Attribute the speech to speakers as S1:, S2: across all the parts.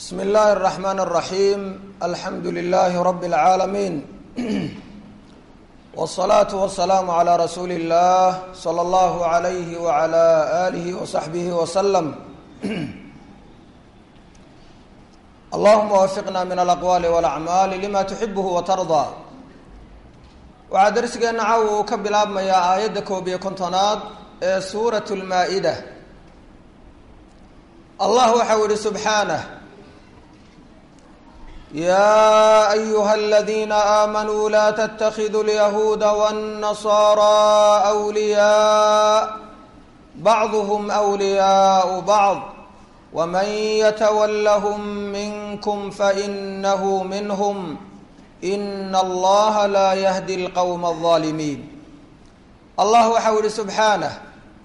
S1: bsm اllahi الرحmn الرaحيم alxamdu لlh رb العaalمين والصlaaة والسlاam عlى rasuuli الlah slى اllah عlyh وعlى آlih وصaxbih وsلم allahuma wafiqna min alaqwaali walacmaali lima tuxibhu watardaa waxaa darsigeena caawa uu ka bilaabmayaa aayadda koob iyo kontonaad ee suurat lmaa-ida allah waxau yihi subxaanah yaa ayuha aladiina aamanuu laa ttakiduu lyahuuda wاnnasaara wliyaa bacduhm wliyaau bacd wman ytwlhm minkm fainahu minhm ina allaha laa yahdi lqowma alظaalimiin allah waxau yihi subxaanah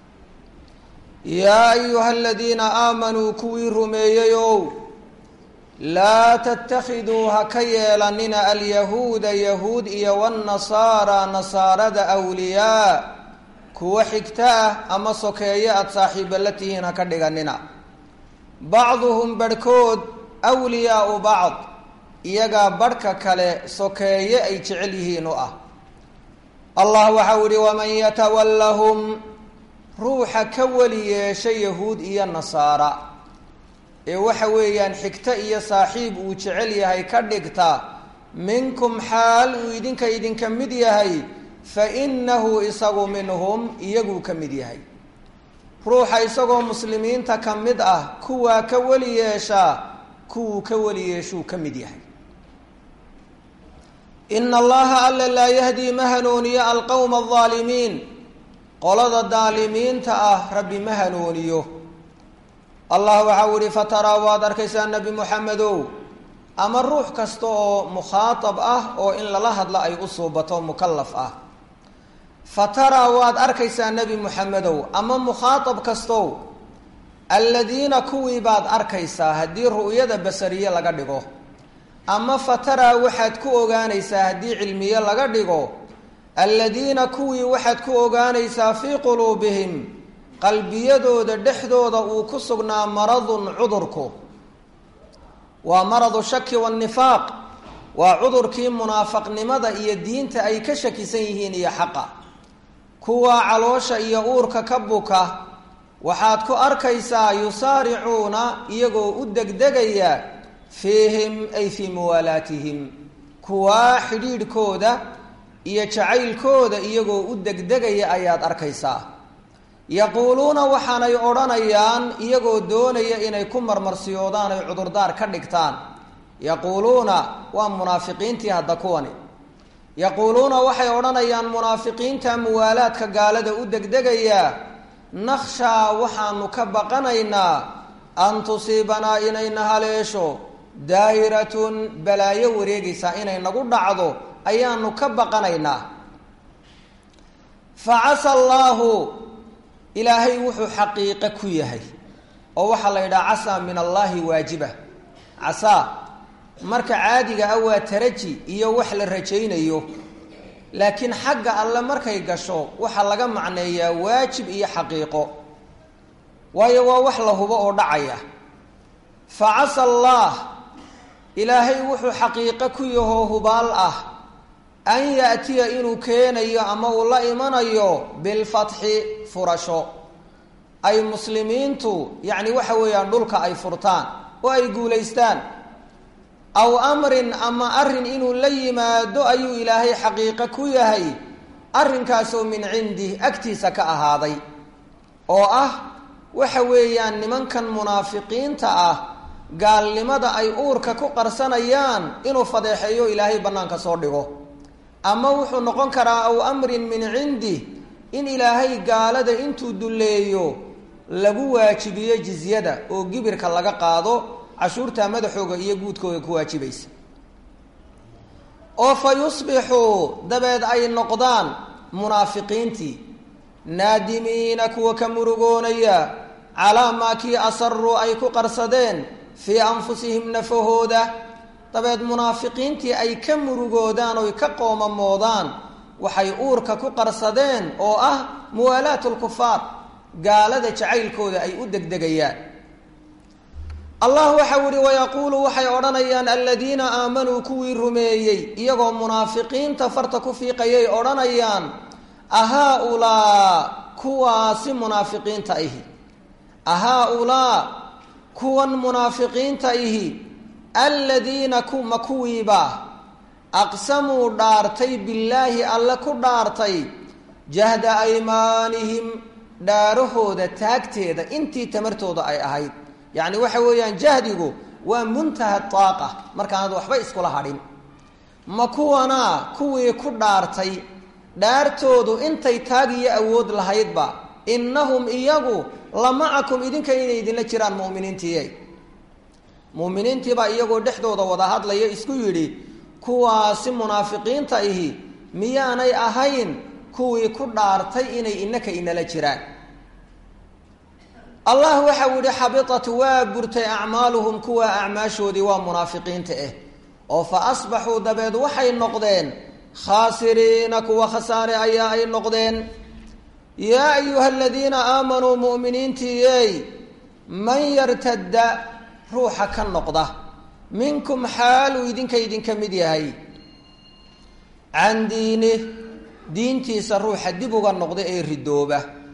S1: yaa ayuha aladiina aamanuu kuwii rumeeyeyow laa ttakiduu ha ka yeelanina alyahuuda yahuud iyo wاnnasaara nasaarada awliyaa kuwa xigta ah ama sokeeye aada saaxiiba la tihiin ha ka dhiganina bacduhum barhkood wliyaau bacd iyagaa barhka kale sokeeye ay jecel yihiin u ah allah waxau yihi waman yatawallahum ruuxa ka weli yeesha yahuud iyo nasaara ee waxa weeyaan xigto iyo saaxiib uu jecel yahay ka dhigta minkum xaal uu idinka idinka mid yahay fa inahu isagu minhum iyaguu ka mid yahay ruuxa isagoo muslimiinta ka mid ah kuwaa ka weli yeeshaa kuwuu ka weli yeeshuu ka mid yahay ina allaha alla laa yahdii ma hanuuniyo alqowma aldaalimiin qolada daalimiinta ah rabbi ma hanuuniyo allah waxau yihi fataraa waad arkaysaa nebi moxamedow ama ruux kasta oo mukhaatab ah oo in lala hadlo ay u suubato mukalaf ah fataraa waad arkaysaa nebi moxamedow ama mukhaatab kastow alladiina kuwii baad arkaysaa haddii ru'yada basariye laga dhigo ama fataraa waxaad ku ogaanaysaa haddii cilmiye laga dhigo alladiina kuwii waxaad ku ogaanaysaa fii quluubihim qalbiyadooda dhexdooda uu ku sugnaa maradun cudurku waa maradu shaki waannifaaq waa cudurkii munaafaqnimada iyo diinta ay ka shakisan yihiin iyo xaqa kuwaa caloosha iyo uurka ka buka waxaad ku arkaysaa yusaaricuuna iyagoo u degdegaya fiihim ay fii muwaalaatihim kuwaa xidhiidhkooda iyo jacaylkooda iyagoo u degdegaya ayaad arkaysaa yaquuluuna waxaanay odhanayaan iyagoo doonaya inay ku marmarsiyoodaan ay cudurdaar ka dhigtaan yaquuluuna waa munaafiqiintii hadda kuwani yaquuluuna waxay odhanayaan munaafiqiinta muwaalaadka gaalada u degdegayaa nakhshaa waxaanu ka baqanaynaa an tusiibanaa inayna haleesho daa'iratun balaayo wareegaysaa inay nagu dhacdo ayaanu ka baqanaynaa fa casa allaahu ilaahay wuxuu xaqiiqo ku yahay oo waxaa la yidhaha casaa min allaahi waajiba casaa marka caadiga ah waa taraji iyo wax la rajaynayo laakiin xagga alle markay gasho waxaa laga macneeyaa waajib iyo xaqiiqo waayo waa wax la hubo oo dhacaya fa casa allaah ilaahay wuxuu xaqiiqo ku yahoo hubaal ah an yaatiya inuu keenayo ama uu la imanayo bilfatxi furasho ay muslimiintu yacni waxa weeyaan dhulka ay furtaan oo ay guulaystaan aw amrin ama arrin inuu la yimaado ayuu ilaahay xaqiiqo ku yahay arrinkaasoo min cindih agtiisa ka ahaaday oo ah waxa weeyaan nimankan munaafiqiinta ah gaalnimada ay uurka ku qarsanayaan inuu fadeexeeyo ilaahay bannaanka soo dhigo ama wuxuu noqon karaa aw amrin min cindih in ilaahay gaalada intuu dulleeyo lagu waajibiyo jizyada oo gibirka laga qaado cashuurta madaxooga iyo guudkooga ku waajibaysa oo fa yusbixuu dabeed ay noqdaan munaafiqiintii naadimiina kuwa ka murugoonaya calaa maa kii asaruu ay ku qarsadeen fii anfusihim nafahooda dabeed munaafiqiintii ay ka murugoodaan oy ka qoomamoodaan waxay uurka ku qarsadeen oo ah muwaalaat lkufaar gaalada jacaylkooda ay u degdegayaan allah waxau ihi wayaquulu waxay odhanayaan aladiina aamanuu kuwii rumeeyey iyagoo munaafiqiinta farta ku fiiqayay odhanayaan ahaa-ulaa kuwaasi munaafiqiinta ihi ahaa-ulaa kuwan munaafiqiinta ihi aladiina kuma kuwiiba aqsamuu dhaartay billaahi alle ku dhaartay jahda aymaanihim dhaarahooda taagteeda intii tamartooda ay ahayd yacni waxa weeyaan jahdigu waa muntaha taaqa markaanad waxba iskula hadhin ma kuwanaa kuwii ku dhaartay dhaartoodu intay taag iyo awood lahaydba innahum iyagu la macakum idinka inay idinla jiraan mu'miniintiiye mu'miniintiibaa iyagoo dhexdooda wada hadlaya isku yidhi kuwaasi munaafiqiinta ihi miyaanay ahayn kuwii ku dhaartay inay inaka inala jiraan allah waxau yihi xabitat waa burtay acmaaluhum kuwa acmaashoodii waa munaafiqiinta ah oo fa asbaxuu dabeed waxay noqdeen khaasiriina kuwa khasaare ayaa ay noqdeen yaa ayuha aladiina aamanuu mu'miniintiiyey man yartadda ruuxa ka noqda minkum xaaluu idinka idinka mid yahay can diinih diintiisa ruuxa dib uga noqda ee ridooba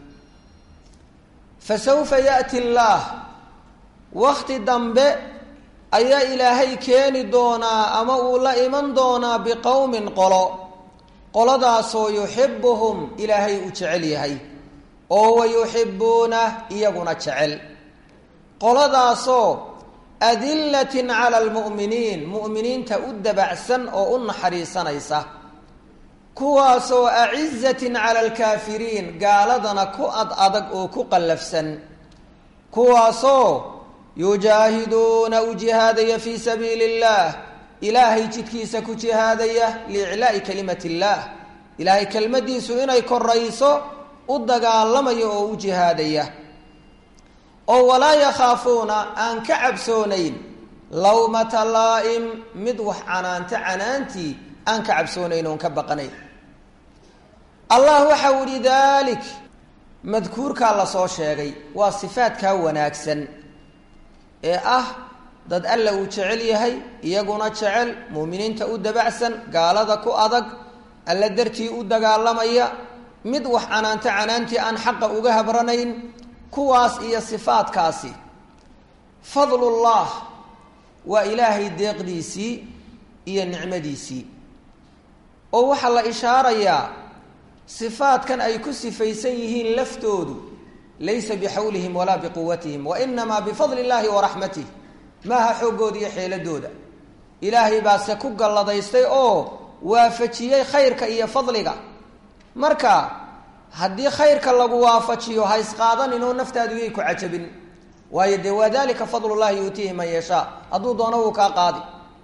S1: fa sawfa yaati allaah wakti dambe ayaa ilaahay keeni doonaa ama uu la iman doonaa biqowmin qolo qoladaasoo yuxibuhum ilaahay uu jecel yahay oo wa yuxibuunah iyaguna jecel qoladaasoo adillatin cala almu'miniin mu'miniinta u dabacsan oo u naxariisanaysa kuwaasoo acizatin cala alkaafiriin gaaladana ku ad adag oo ku qallafsan kuwaasoo yujaahiduuna u jihaadaya fii sabiili illaah ilaahay jidkiisa ku jihaadaya liiclaa'i kalimati illaah ilaahay kelmaddiisu inay korayso u dagaalamaya oo u jihaadaya oo walaa yakhaafuuna aan ka cabsoonayn lawmata laa'im mid wax canaanta canaantii aan ka cabsoonayn oon ka baqanayn allah waxau ihi daalik madkuurkaa lasoo sheegay waa sifaadkaa wanaagsan ee ah dad alla uu jecel yahay iyaguna jecel muuminiinta u dabacsan gaalada ku adag alla dartii u dagaalamaya mid wax canaanta canaantii aan xaqa uga habranayn kuwaas iyo sifaadkaasi fadlullah waa ilaahay deeqdiisii iyo nicmadiisii oo waxaa la ishaarayaa sifaadkan ay ku sifaysan yihiin laftoodu laysa bixawlihim walaa biquwatihim wa inamaa bifadli illaahi wa raxmatih maaha xooggooda iyo xeeladooda ilaahay baase ku galladaystay oo waafajiyey khayrka iyo fadliga marka haddii khayrka lagu waafajiyo ha isqaadanin oo naftaadu yay ku cajabin waayo dee waa dalika fadlullahi yuutiihi man yashaa hadduu doono wuu kaa qaadi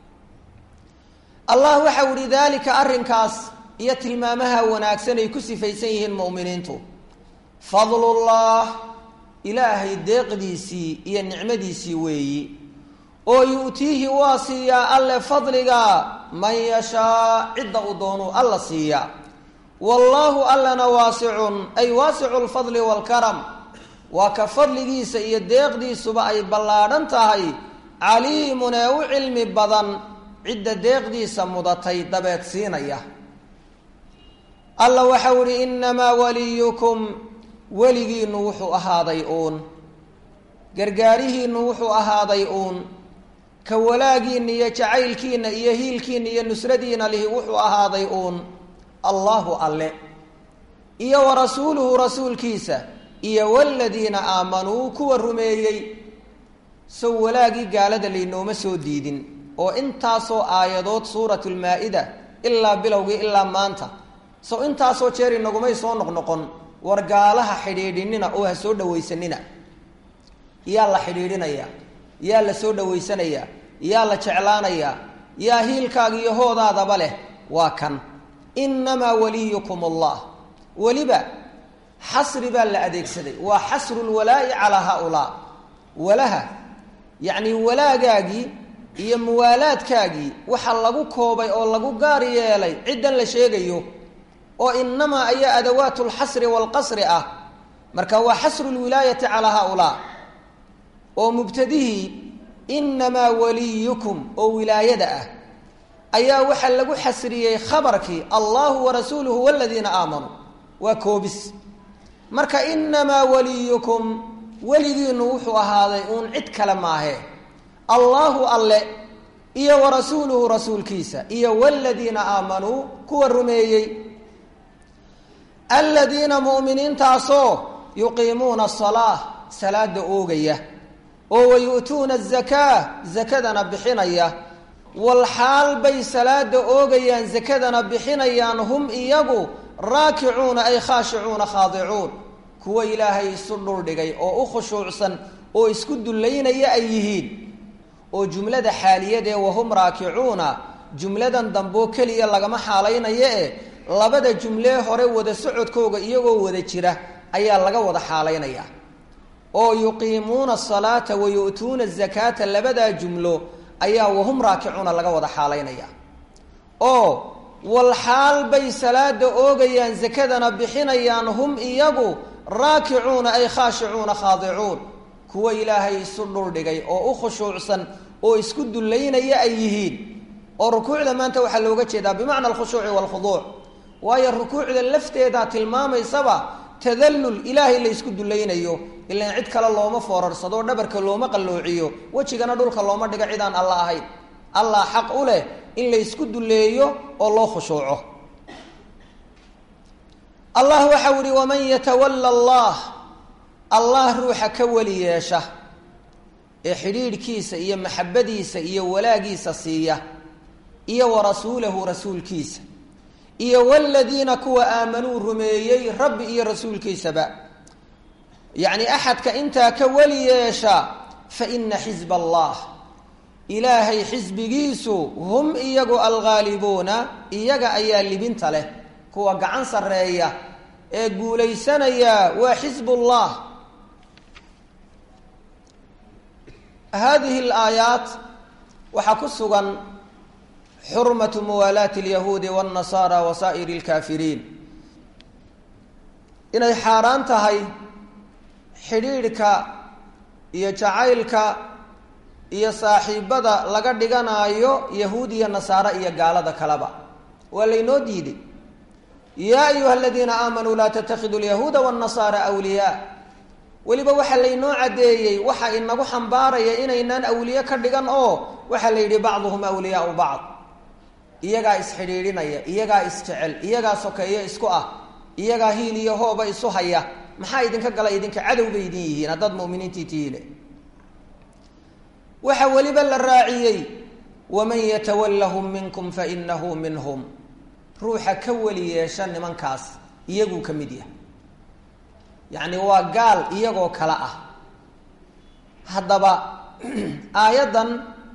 S1: allah waxau ihi daalika arrinkaas iyo tilmaamaha wanaagsan ay ku sifaysan yihiin mu'miniintu fadlullah ilaahay deeqdiisii iyo nicmadiisii weeyi oo yu'tiihi waa siiyaa alle fadliga man yashaa cidda uu doonuu alla siiyaa wallaahu allana waasicun ay waasicu lfadli waalkaram waa ka fadligiisa iyo deeqdiisuba ay ballaadhan tahay caliimun ee u cilmi badan cidda deeqdiisa mudatay dabeed siinaya alla waxau ihi innamaa waliyukum weligiinnu wuxuu ahaaday uun gargaarihiinnu wuxuu ahaaday uun ka walaagiinna iyo jacaylkiinna iyo hiilkiinna iyo nusradiina lihi wuxuu ahaaday uun allahu alle iyo wa rasuuluhu rasuulkiisa iyo waladiina aamanuu kuwa rumeeyey sow walaagii gaalada laynooma soo diidin oo intaasoo aayadood suuratu lmaa-ida ilaa bilowgii ilaa maanta sow intaasoo jeer inagumay soo noqnoqon war gaalaha xidhiidhinina oo ha soo dhawaysanina yaa la xidhiidhinayaa yaa la soo dhawaysanayaa yaa la jeclaanayaa yaa hiilkaaga iyo hoodaadaba leh waa kan innamaa waliyukum allah weliba xasri baa la adeegsaday waa xasru lwalaa'i calaa haaulaa walaha yacni walaagaagii iyo muwaalaadkaagii waxa lagu koobay oo lagu gaar yeelay ciddan la sheegayo oo inamaa ayaa adawaat lxasri waalqasri ah marka waa xasru lwilaayati calaa haaulaa oo mubtadihii inamaa waliyukum oo wilaayada ah ayaa waxaa lagu xasriyey khabarkii allahu warasuuluhu waladiina aamanuu waa koobis marka inamaa waliyukum weligiinu wuxuu ahaaday uun cid kale maahe allaahu alle iyo warasuuluhu rasuulkiisa iyo waladiina aamanuu kuwa rumeeyey aladiina mu'miniintaasoo yuqiimuuna asalaa salaada oogaya oo wayu'tuuna azakaa zakadana bixinaya walxaal bay salaada oogayaan zakadana bixinayaan hum iyagu raakicuuna ay khaashicuuna khaadicuun kuwa ilaahay isu dhuldhigay oo u khushuucsan oo isku dullaynaya ay yihiin oo jumlada xaaliyadee wahum raakicuuna jumladan damboo keliya lagama xaalaynayo e labada jumlee hore wada socodkooga iyagoo wada jira ayaa laga wada xaalaynaya oo yuqiimuuna asalaata wa yu'tuuna azakaata labadaa jumlo ayaa wahum raakicuuna laga wada xaalaynaya oo walxaal bay salaada oogayaan zakadana bixinayaan hum iyagu raakicuuna ay khaashicuuna khaadicuun kuwa ilaahay isu dhuldhigay oo u khushuucsan oo isku dullaynaya ay yihiin oo rukuucda maanta waxaa looga jeedaa bimacna alkhushuuci waalkhuduuc waayo rukuucda lafteedaa tilmaamaysaba tadallul ilaahay la ysku dullaynayo ilaan cid kale looma foorarsado dhabarka looma qalloociyo wejigana dhulka looma dhigo cidaan alla ahayn allah xaq u leh in la ysku dulleeyo oo loo khushuuco allah waxau ihi waman yatawalla allah allah ruuxa ka weli yeesha ee xidhiidhkiisa iyo maxabadiisa iyo walaagiisa siiya iyo wa rasuulahu rasuulkiisa iyo waladiina kuwa aamanuu rumeeyey rabbi iyo rasuulkiisaba yacni axadka intaa ka weli yeesha fa ina xisba allah ilaahay xisbigiisu hum iyagu alghaalibuuna iyaga ayaa libinta leh kuwa gacan sarreeya ee guulaysanaya waa xisbullah hadihi alaayaat waxaa ku sugan xurmatu muwaalaati alyahuudi waاnnasaara wa saa'iri اlkaafiriin inay xaaraan tahay xidhiidhka iyo jacaylka iyo saaxiibada laga dhiganaayo yahuud iyo nasaare iyo gaalada kaleba waa laynoo diiday yaa ayuha aladiina aamanuu laa tatakiduu lyahuuda wاnnasaara wliyaa weliba waxaa laynoo caddeeyey waxa inagu xambaaraya inaynaan awliye ka dhigan oo waxaa la yidhi bacduhum awliyaau bacd iyagaa isxidhiidhinaya iyagaa isjecel iyagaa sokeeyo isku ah iyagaa hiil iyo hooba isu haya maxaa idinka gala idinka cadow bay idin yihiin haddaad muminiintii tihiine waxaa weliba la raaciyey waman yatawallahum minkum fainahu minhum ruuxa ka weli yeesha nimankaas iyaguu ka mid yahay yacni waa gaal iyagoo kale ah haddaba aayaddan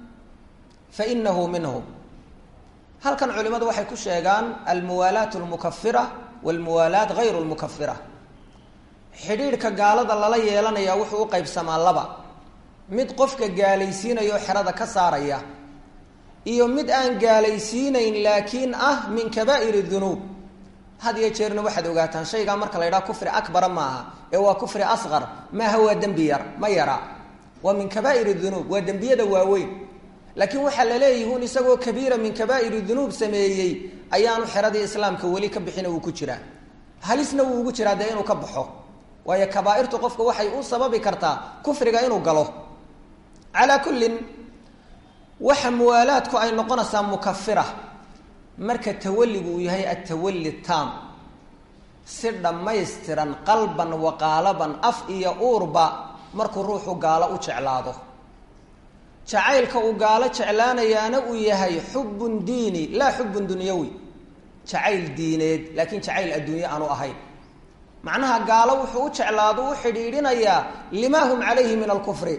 S1: fa inahu minhum halkan culimadu waxay ku sheegaan almuwaalaat almukafira walmuwaalaat hayru lmukafira xidhiidhka gaalada lala yeelanaya wuxuu u qaybsamaa laba mid qofka gaalaysiinaya oo xerada ka saaraya iyo mid aan gaalaysiinayn laakiin ah min kabaa'ir dunuub had iyo jeerna waxaad ogaataan shaygaa marka la ydhaha kufri akbara maaha ee waa kufri asqar maaha waa dembi yar ma yara waa min kabaa'ir dunuub waa dembiyada waaweyn laakiin waxaa la leeyihiin isagoo kabiira min kabaa'iri dunuub sameeyey ayaanu xeradii islaamka weli ka bixina uu ku jiraa halisna wuu ugu jiraa dee inuu ka baxo waayo kabaairtu qofka waxay u sababi kartaa kufriga inuu galo calaa kullin waxa muwaalaadku ay noqonaysaa mukafira marka tawalligu uu yahay atawalli taam si dhammaystiran qalban waqaalaban af iyo uurba markuu ruuxu gaalo u jeclaado jacaylka uu gaalo jeclaanayaana uu yahay xubun diini laa xubun dunyawi jacayl diineed laakiin jacayl adduunye aanu ahayn macnaha gaalo wuxuu u jeclaado u xidhiidhinayaa lima hum calayhi min alkufri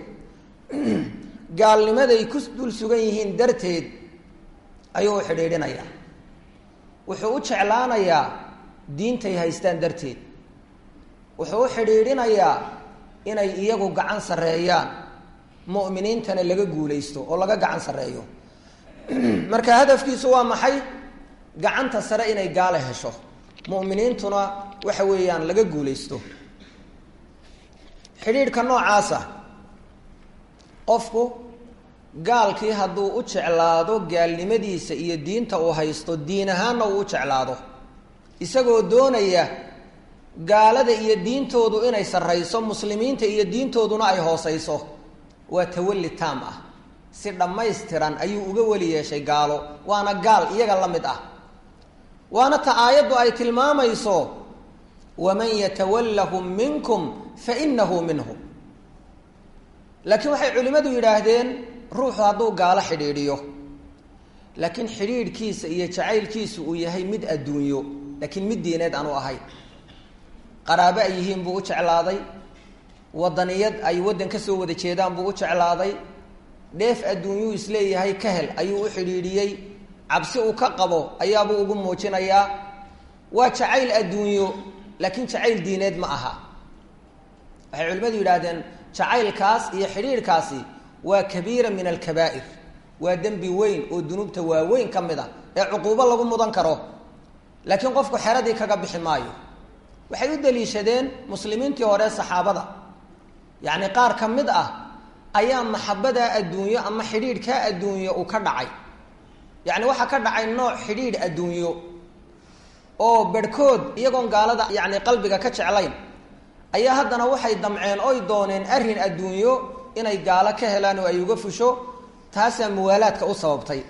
S1: gaalnimaday ku dul sugan yihiin darteed ayuu u xidhiidhinayaa wuxuu u jeclaanayaa diintay haystaan darteed wuxuu u xidhiidhinayaa inay iyagu gacan sarreeyaan mu'miniintana laga guulaysto oo laga gacan sarreeyo marka hadafkiisu waa maxay gacanta sare inay gaale hesho mu'miniintuna waxa weeyaan laga guulaysto xidhiidhka noocaasa qofku gaalkii hadduu u jeclaado gaalnimadiisa iyo diinta uu haysto diin ahaanna uu u jeclaado isagoo doonaya gaalada iyo diintoodu inay sarrayso muslimiinta iyo diintooduna ay hoosayso waa tawalli taam ah si dhammaystiran ayuu uga weli yeeshay gaalo waana gaal iyaga la mid ah waana ta aayaddu ay tilmaamayso waman yatawallahum minkum fa inahu minhum laakiin waxay culimmadu yidhaahdeen ruuxu hadduu gaalo xidhiidhiyo laakiin xidhiidhkiisa iyo jacaylkiisu uu yahay mid adduunyo laakiin mid diineed aanu ahayn qaraabo ay yihiin buu u jeclaaday wadaniyad ay waddan ka soo wada jeedaan buu u jeclaaday dheef adduunyuu isleeyahay ka hel ayuu u xidhiidhiyey cabsi uu ka qabo ayaabuu ugu muujinayaa waa jacayl adduunyo laakiin jacayl diineed ma aha waxay culimmadu yidhaahdeen jacaylkaas iyo xidhiidhkaasi waa kabiira min alkabaa'ir waa dembi weyn oo dunuubta waaweyn ka mid a ee cuquubo lagu mudan karo laakiin qofku xeradii kaga bixi maayo waxay u daliishadeen muslimiintii hore saxaabada yacni qaar ka mid ah ayaa maxabadaa adduunyo ama xidhiidhkaa adduunyo uu ka dhacay yacni waxaa ka dhacay nooc xidhiidh adduunyo oo berhkood iyagoon gaalada yacni qalbiga ka jeclayn ayaa haddana waxay damceen oy dooneen arrin adduunyo inay gaalo ka helaan oo ay uga fusho taasaa muwaalaadka u sababtay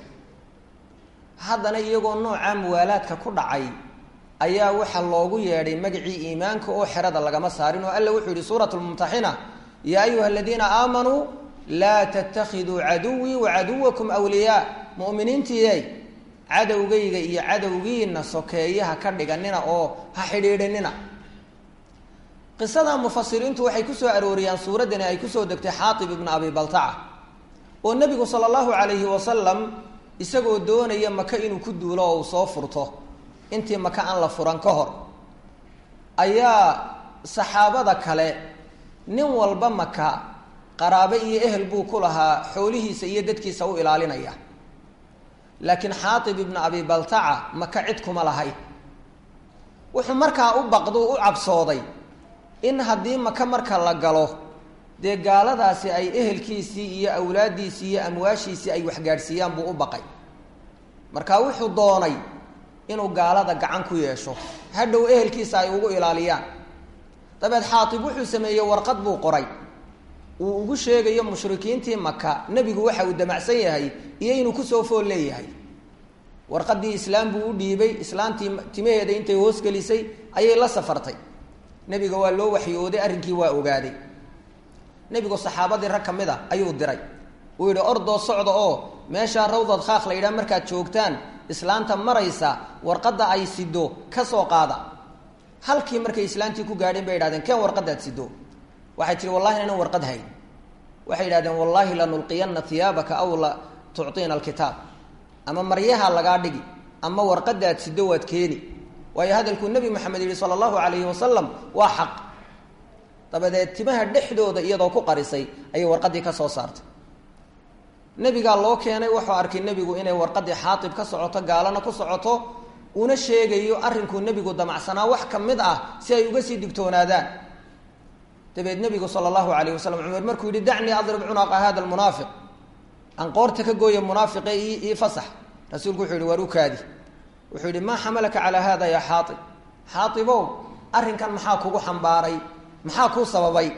S1: haddana iyagoo noocaa muwaalaadka ku dhacay ayaa waxaa loogu yeedhay magacii iimaanka oo xerada lagama saarin oo alla wuxuu yihi suurat lmumtaxina yaa ayuha aladiina aamanuu laa tattakhiduu caduwii wacaduwakum wliyaa mu'miniintiiyey cadowgayga iyo cadowgiina sokeeyaha ka dhiganina oo ha xidhiidhinina qisada mufasiriintu waxay kusoo arooriyaan suuraddani ay kusoo degtay xaatib ibna abi baltaca oo nebigu sala allahu calayhi wasalam isagoo doonaya maka inuu ku duulo oo uu soo furto intii maka aan la furan ka hor ayaa saxaabada kale nin walba maka qaraabo iyo ehel buu ku lahaa xoolihiisa iyo dadkiisa u ilaalinaya laakiin xaatib ibna abi baltaca maka cid kuma lahay wuxuu markaa u baqdu u cabsooday in haddii maka marka la galo dee gaaladaasi ay ehelkiisii iyo awlaaddiisii iyo amwaashiisii ay waxgaadhsiiyaan buu u baqay marka wuxuu doonay inuu gaalada gacan ku yeesho hadhow ehelkiisa ay ugu ilaaliyaan dabeed xaatib wuxuu sameeyey warqad buu qoray uu ugu sheegayo mushrikiintii maka nebigu waxa uu damacsan yahay iyo inuu kusoo fool leeyahay warqadii islaam buu u dhiibay islaantii timaheeda intay hoosgelisay ayay la safartay nebiga waa loo waxyooday arrinkii waa ogaaday nebigu saxaabadii rag ka mid a ayuu diray uu yidhi ordoo socda oo meeshaa rawdad khaaq la yidhaha markaad joogtaan islaanta maraysa warqadda ay sido ka soo qaada halkii markay islaantii ku gaadheen bay yidhahdeen keen warqadaad sido waxay tihi wallahi inaan warqad hayn waxay yidhahdeen wallaahi lanulqiyanna hiyaabaka aw la tucطiina alkitaab ama maryaha lagaa dhigi ama warqadaad sido waad keeni waayo hadalkuu nebi maxamed yihi sala allahu alayhi wasalam waa xaq dabadeed timaha dhexdooda iyadoo ku qarisay ayay warqadii ka soo saartay nebigaa loo keenay wuxuu arkay nebigu inay warqadii xaatib ka socoto gaalana ku socoto una sheegayo arrinkuu nebigu damacsanaa wax ka mid ah si ay uga sii digtoonaadaan dabeed nebigu sala allahu alayh wasalam cumar markuu yihi dacnii adrib cunaqa hada lmunaafiq aan qoorta ka gooya munaafiqe ii fasax rasuulku wuxuu yihi waar ukaadi wuxuu yihi maa xamalaka calaa hada ya xaaib xaaibow arrinkan maxaa kugu xambaaray maxaa kuu sababay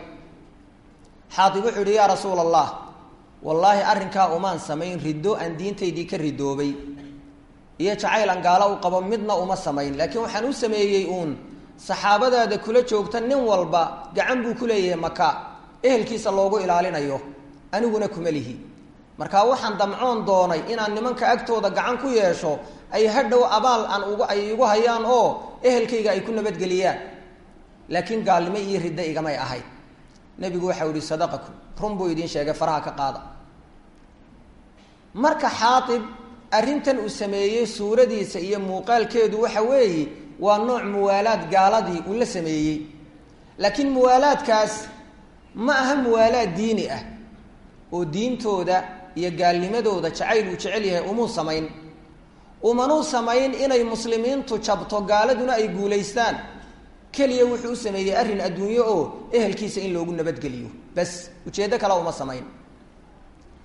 S1: xaaib wuxuu yihi yaa rasuula allah wallaahi arrinkaa umaan samayn riddo aan diintaydii ka ridoobay iyo jacayl aan gaalo u qabo midna uma samayn laakiin waxaan u sameeyey uun saxaabadaada kula joogta nin walba gacan buu ku leeyahay maka ehelkiisa loogu ilaalinayo aniguna kuma lihi marka waxaan damcoon doonay inaan nimanka agtooda gacan ku yeesho ay hadhow abaal aan ugu ay igu hayaan oo ehelkayga ay ku nabadgeliyaan laakiin gaalnimo iyo riddo igamay ahayd nebigu waxau ihi sadaqakum run buu idiin sheegay faraha ka qaada marka xaaib arrintan uu sameeyey suuradiisa iyo muuqaalkeedu waxa weeye waa nooc muwaalaad gaaladii uu la sameeyey laakiin muwaalaadkaas ma aha muwaalaad diini ah oo diintooda iyo gaalnimadooda jacayl uu jecel yahay umuu samayn umanuu samayn inay muslimiintu jabto gaaladuna ay guulaystaan keliya wuxuu u sameeyey arrin adduunyo oo ehelkiisa in loogu nabadgeliyo bas ujeeddo kale uma samayn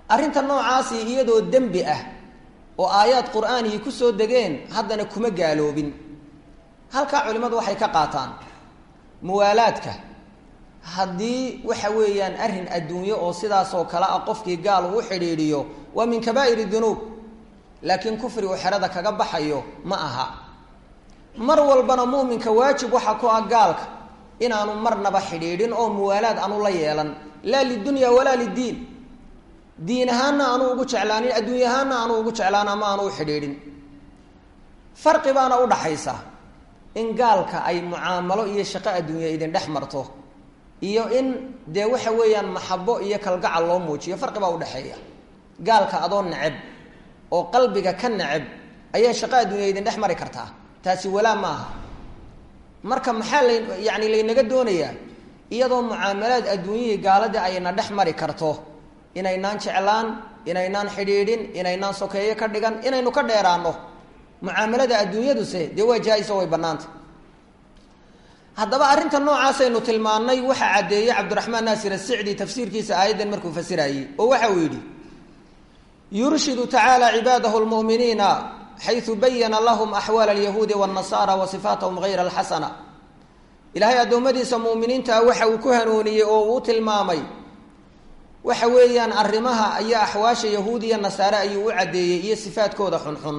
S1: arrinta noocaasi iyadoo dembi ah oo aayaad qur-aanihii ku soo degeen haddana kuma gaaloobin halkaa culimmadu waxay ka qaataan muwaalaadka haddii waxa weeyaan arrin adduunyo oo sidaasoo kale ah qofkii gaal uu xidhiidhiyo waa min kabaa'ir dunuub laakiin kufri uu xerada kaga baxayo ma aha mar walbana mu'minka waajib waxa ku ah gaalka inaanu marnaba xidhiidhin oo muwaalaad aanu la yeelan laa lidunya walaa liddiin diin ahaanna aanu ugu jeclaanin adduunya ahaanna aanu ugu jeclaan ama aanu u xidhiidhin farqi baana udhaxaysa in gaalka ay mucaamalo iyo shaqo adduunya idin dhex marto iyo in dee waxa weeyaan maxabo iyo kalgacal loo muujiyo farqi baa udhexeeya gaalka adoo neceb oo qalbiga ka neceb ayaa shaqo adduunya idin dhex mari kartaa taasi walaa ma aha marka maxaa la yani laynaga doonayaa iyadoo mucaamalaad adduunyihii gaaladii ayna dhex mari karto inaynaan jeclaan inaynaan xidhiidhin inaynaan sokeeyo ka dhigan inaynu ka dheeraano mucaamalada adduunyaduse dee waa jaa-iso way bannaanta haddaba arrinta noocaasaynu tilmaannay waxaa caddeeyey cabdiraxmaan naasir asicdi tafsiirkiisa aayaddan markuu fasirayey oo waxa uu yidhi yurshidu tacaala cibaadahu lmu'miniina xaysu bayana lahum axwaal alyahuudi waannasaara wa sifaatahum hayra alxasana ilaahay addoommadiisa mu'miniinta ah waxa uu ku hanuuniyey oo uu tilmaamay waxa weeyaan arrimaha iyo axwaasha yahuud iyo nasaare ayuu u caddeeyey iyo sifaadkooda xunxun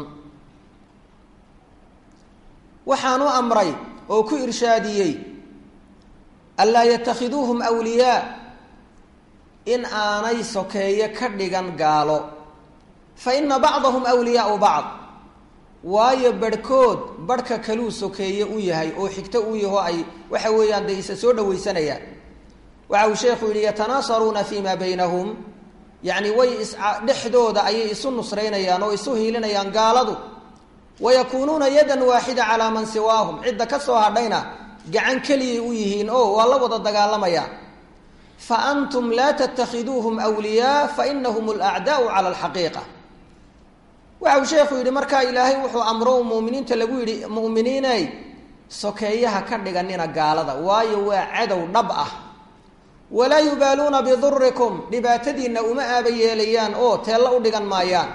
S1: waxaanu amray oo ku irshaadiyey anlaa yatakhiduuhum wliyaa in aanay sokeeye ka dhigan gaalo fa ina bacdahum wliyaau bacd waayo barhkood barhka kaluu sokeeye u yahay oo xigto u yaho ay waxa weeyaan dee isa soo dhawaysanayaan waxa uu sheekhu yidhi yatanaasaruuna fi ma baynahum yacni way is dhexdooda ayay isu nusraynayaan oo isu hiilinayaan gaaladu wayakuunuuna yadan waaxida calaa man siwaahum cidda ka soo hadhayna gacan keliyay u yihiin oo waa la wada dagaalamayaan fa antum laa tattakhiduuhum wliyaa fa inahum alacdaau cala alxaqiiqa waxa uu sheekhu yidhi markaa ilaahay wuxuu amro muminiinta lagu yidhi mu'miniiney sokeeyaha ka dhiganina gaalada waayo waa cadow dhab ah walaa yubaaluuna bidurikum dhibaatadiinna uma aaba yeelayaan oo teello u dhigan maayaan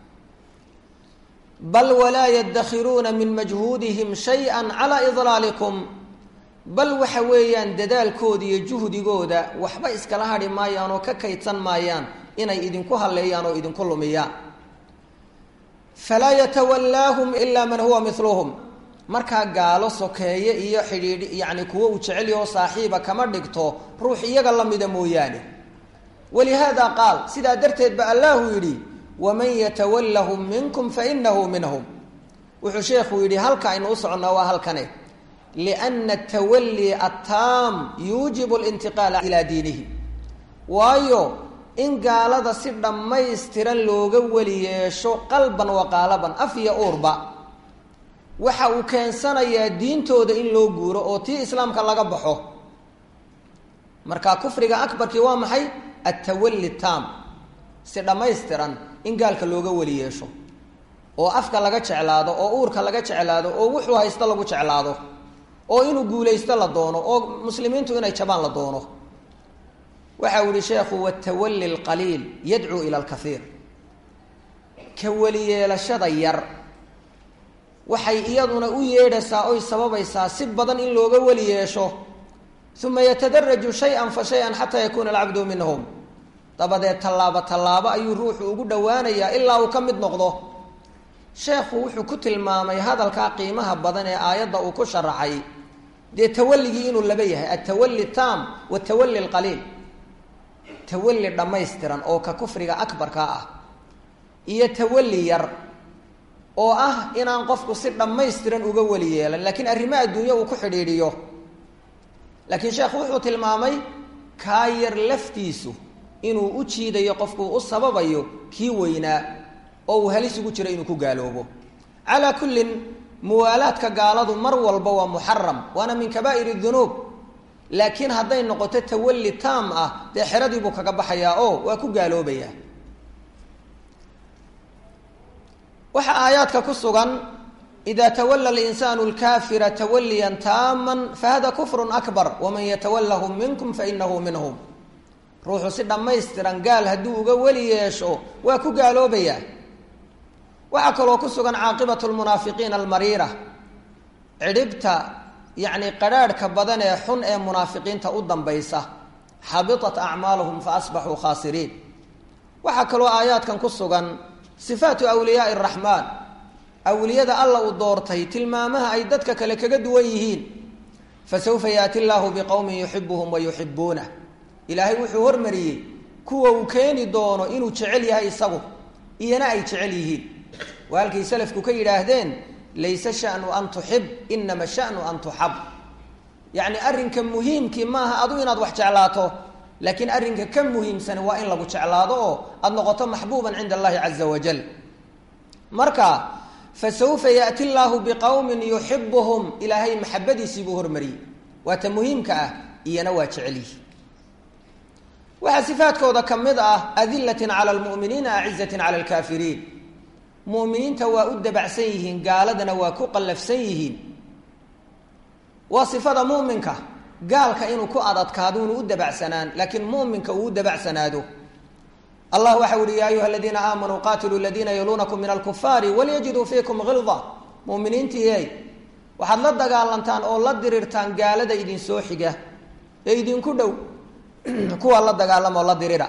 S1: bal walaa yadakhiruuna min majhuudihim shay-an calaa idlaalikum bal waxa weeyaan dadaalkooda iyo juhdigooda waxba iskala hadhi maayaan oo ka kaydsan maayaan inay idinku halleeyaan oo idinku lumiyaan falaa yatawallaahum ilaa man huwa miluhum markaa gaalo sokeeye iyo xidhiidh yacni kuwo uu jecel yaho saaxiiba kama dhigto ruux iyaga lamida mooyaane walihaada qaal sidaa darteed ba allahu yidhi waman yatawallahum minkum fainahu minhum wuxuu sheekhu yidhi halka aynu u soconnaa waa halkane lianna atawalli attaam yuujibu alintiqaala ilaa diinihi waayo in gaalada si dhammaystiran looga weli yeesho qalban wa qaalaban af iyo uurba waxa uu keensanayaa diintooda in loo guuro oo tii islaamka laga baxo marka kufriga akbarkii waa maxay attawalli taam si dhammaystiran in gaalka looga weli yeesho oo afka laga jeclaado oo uurka laga jeclaado oo wuxuu haysto lagu jeclaado oo inuu guulaysto la doono oo muslimiintu inay jabaan la doono waxa uu yihi sheekhu watawalli lqaliil yadcuu ila alkaiir ka weli yeelashada yar waxay iyaduna u yeedhaysaa oy sababaysaa si badan in looga weli yeesho uma yatadaraju shay-an fa shay-an xataa yakuuna alcabdu minhum dabadeed tallaabo tallaabo ayuu ruuxu ugu dhowaanayaa ilaa uu ka mid noqdo sheekhu wuxuu ku tilmaamay hadalkaa qiimaha badan ee aayadda uu ku sharaxay dee tawalligii inuu laba yahay altawalli taam watawalli alqaliil tawalli dhammaystiran oo ka kufriga akbarka ah iyo tawalli yar oo ah inaan qofku si dhammaystiran uga weli yeelan laakiin arrimo adduunyo uu ku xidhiidhiyo laakiin sheekhu wuxuu tilmaamay kaa yar laftiisu inuu u jiidayo qofku u sababayo kii weynaa oo uu halis ugu jiro inuu ku gaaloobo calaa kullin muwaalaadka gaaladu mar walba waa muxaram waana min kabaa'ir dunuub laakiin hadday noqoto tawalli taam ah dee xeradii buu kaga baxayaa oo waa ku gaaloobayaa waxaa aayaadka ku sugan ida tawala alinsaanu alkaafira tawaliyan taaman fahada kufrun akbar waman yatawallahum minkum fainahu minhum ruuxu si dhammaystiran gaal hadduu uga weli yeesho waa ku gaaloobayaa waxaa kaloo ku sugan caaqibatu lmunaafiqiina almariira cidhibta yacni qadrhaadhka badan ee xun ee munaafiqiinta u dambaysa xabitat acmaaluhum fa asbaxuu khaasiriin waxaa kaloo aayaadkan ku sugan sifaatu awliyaai araxmaan awliyada alla uu doortay tilmaamaha ay dadka kale kaga duwan yihiin fasawfa yaati llaahu biqowmin yuxibuhum wa yuxibuunah ilaahay wuxuu hormariyey kuwa uu keeni doono inuu jecel yahay isagu iyana ay jecel yihiin waa halkay salafku ka yidhaahdeen layse shanu an tuxib inama shanu an tuxab yacni arrinka muhiimkii maaha adu inaad wax jeclaato laakiin arrinka ka muhiimsan waa in lagu jeclaado oo aada noqoto maxbuuban cinda allahi caza wajal marka fasawfa yaati llaahu biqowmin yuxibuhum ilaahay maxabadiisii buu hormariyey waa ta muhiimka ah iyana waa jecelyihi waxaa sifaadkooda ka mid ah adilatin cala lmu'miniina acizatin cala alkaafiriin mu'miniinta waa u dabacsan yihiin gaaladana waa ku qallafsan yihiin waa sifada mu'minka gaalka inuu ku adadkaado inuu u dabacsanaan laakiin mu'minka uu u dabacsanaado allah waxau ihi ya ayuha aladiina aamanuu qatiluu ladiina yaluunakum min alkufaari walyajiduu fiikum hilda muminiintiiey waxaad la dagaalantaan oo la dirirtaan gaalada idinsoo xiga ee idinku dhow kuwa la dagaalamoo la dirira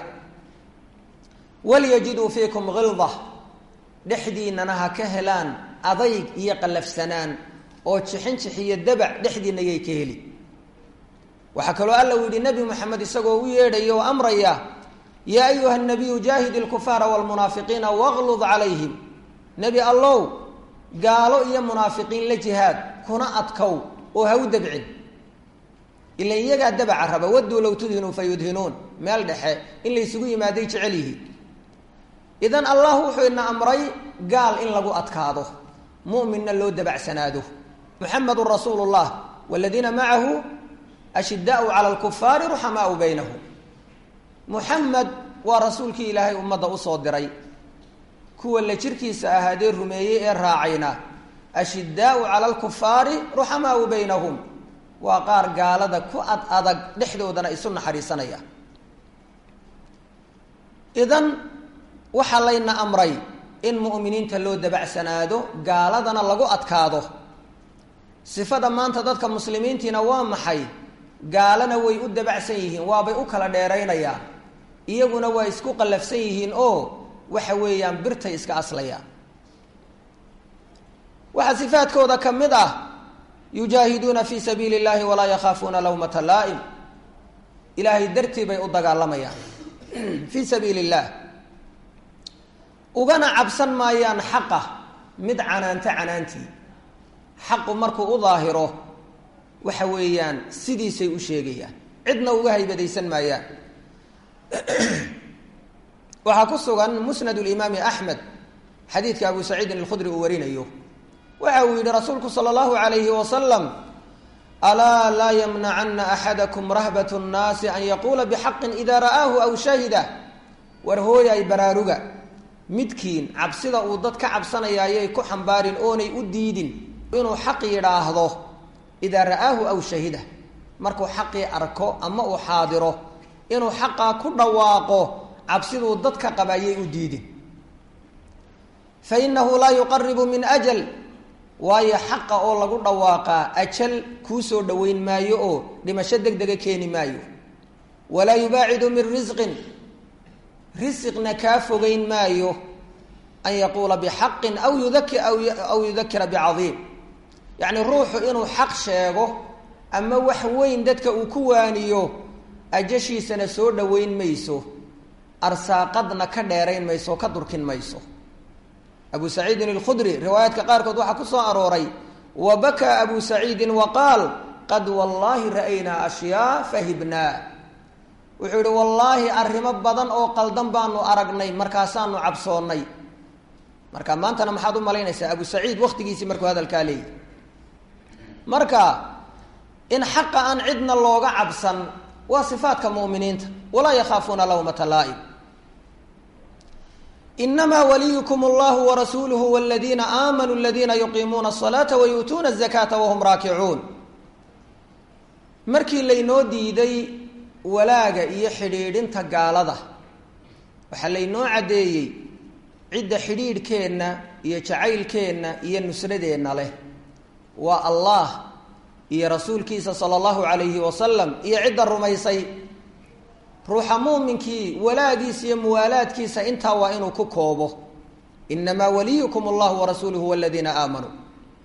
S1: walyajiduu fiikum hilda dhexdiinana ha ka helaan adayg iyo qallafsanaan oo jixin jixiyo dabac dhexdiina yay ka heli waxaa kaloo alla uu yidhi nebi moxamed isagoo u yeedhaya oo amraya yaa ayuha nabiyu jaahid ilkufaara wlmunaafiqiina waqlud calayhim nebi allow gaalo iyo munaafiqiin la jihaad kuna adkow oo ha u dabcin ila iyagaa dabaca raba waduu low tudhinuu fa yudhinuun meel dhexe in laysugu yimaaday jecel yihiin idan allah wuxuu ina amray gaal in lagu adkaado muminna loo dabacsanaado muxamedun rasuulu llah waladiina macahu ashidaau cala lkufaari ruxamaau baynahum muxamed waa rasuulkii ilaahay ummadda usoo diray kuwa la jirkiisa ahaadee rumeeyey ee raacayna ashidaau cala alkufaari ruxamaau baynahum waa qaar gaalada ku ad adag dhexdoodana isu naxariisanaya idan waxaa layna amray in mu'miniinta loo dabacsanaado gaaladana lagu adkaado sifada maanta dadka muslimiintiina waa maxay gaalana way u dabacsan yihiin waabay u kala dheeraynayaan iyaguna waa isku qallafsan yihiin oo waxa weeyaan birtay iska aslayaan waxaa sifaadkooda ka mid ah yujaahiduuna fii sabiili اllahi walaa yakhaafuuna lawmata laa'im ilaahay dartii bay u dagaalamayaan fii sabiili اllah ugana cabsan maayaan xaqa mid canaanta canaantii xaqu markuu u daahiro waxa weeyaan sidiisay u sheegayaan cidna uga haybadaysan maayaan waxaa ku sugan musnad limaami axmed xadiidka abu saciidin alkhudri uu warinayo waxa uu yihi rasuulku sala allahu alayhi wasalam alaa laa yamnacana axadakum rahbat nnaasi an yaquula bixaqin ida ra'aahu aw shahida war hooyay baraaruga midkiin cabsida uu dad ka cabsanaya ayay ku xambaarin oonay u diidin inuu xaq yidhaahdo idaa ra'aahu aw shahida markuu xaqii arko ama uu xaadiro inuu xaqaa ku dhawaaqo cabsiduu dadka qaba ayay u diidin fa inahu laa yuqaribu min ajal waayo xaqa oo lagu dhawaaqaa ajal kuu soo dhoweyn maayo oo dhimasho deg dega keeni maayo walaa yubaacidu min risqin risiqna kaa fogeyn maayo an yaquula bixaqin aw yudaki aw yudakira bicadiim yacni ruuxu inuu xaq sheego ama wax weyn dadka uu ku waaniyo ajashiisana soo dhoweyn mayso arsaaqadna ka dheerayn mayso ka durkin mayso abu saciidin alkhudri riwaayaadka qaarkood waxaa ku soo arooray wa bakaa abu saciidin wa qaal qad wallaahi ra'aynaa ashyaa fahibnaa wuxuu yihi wallaahi arrimo badan oo qaldan baanu aragnay markaasaanu cabsoonnay marka maantana maxaad u malaynaysaa abu saciid waktigiisii markuu hadalkaa leeyahy marka in xaqa aan cidna looga cabsan waa sifaadka mu'miniinta walaa yakhaafuuna lawmata laa'im inamaa waliyukum allahu warasuuluhu waladiina aamanuu aladiina yuqiimuuna asalaata wayu'tuuna azakaata wahum raakicuun markii laynoo diiday walaaga iyo xidhiidhinta gaalada waxaa laynoo caddeeyey cidda xidhiidhkeenna iyo jacaylkeenna iyo nusradeenna leh waa allah iyo rasuulkiisa sala allahu calayhi wasalam iyo cidda rumaysay ruuxa muuminkii walaagiisa iyo muwaalaadkiisa intaa waa inuu ku koobo inamaa waliyukum allahu warasuuluhu waladiina aamanuu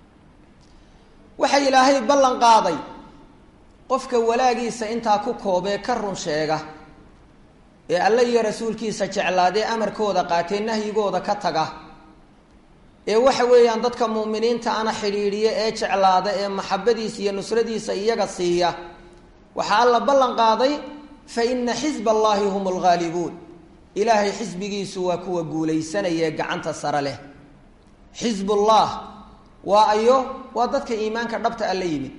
S1: waxa ilaahay ballan qaaday qofka walaagiisa intaa ku koobee ka run sheega ee alle iyo rasuulkiisa jeclaadee amarkooda qaatee nahyigooda ka taga ee waxa weeyaan dadka mu'miniinta ana xidhiidhiya ee jeclaada ee maxabadiisa iyo nusradiisa iyaga siiya waxaa alla ballan qaaday fa ina xisba allaahi hum lghaalibuun ilaahay xisbigiisu waa kuwa guulaysanaya gacanta sare leh xisbullah waa ayo waa dadka iimaanka dhabta a la yimid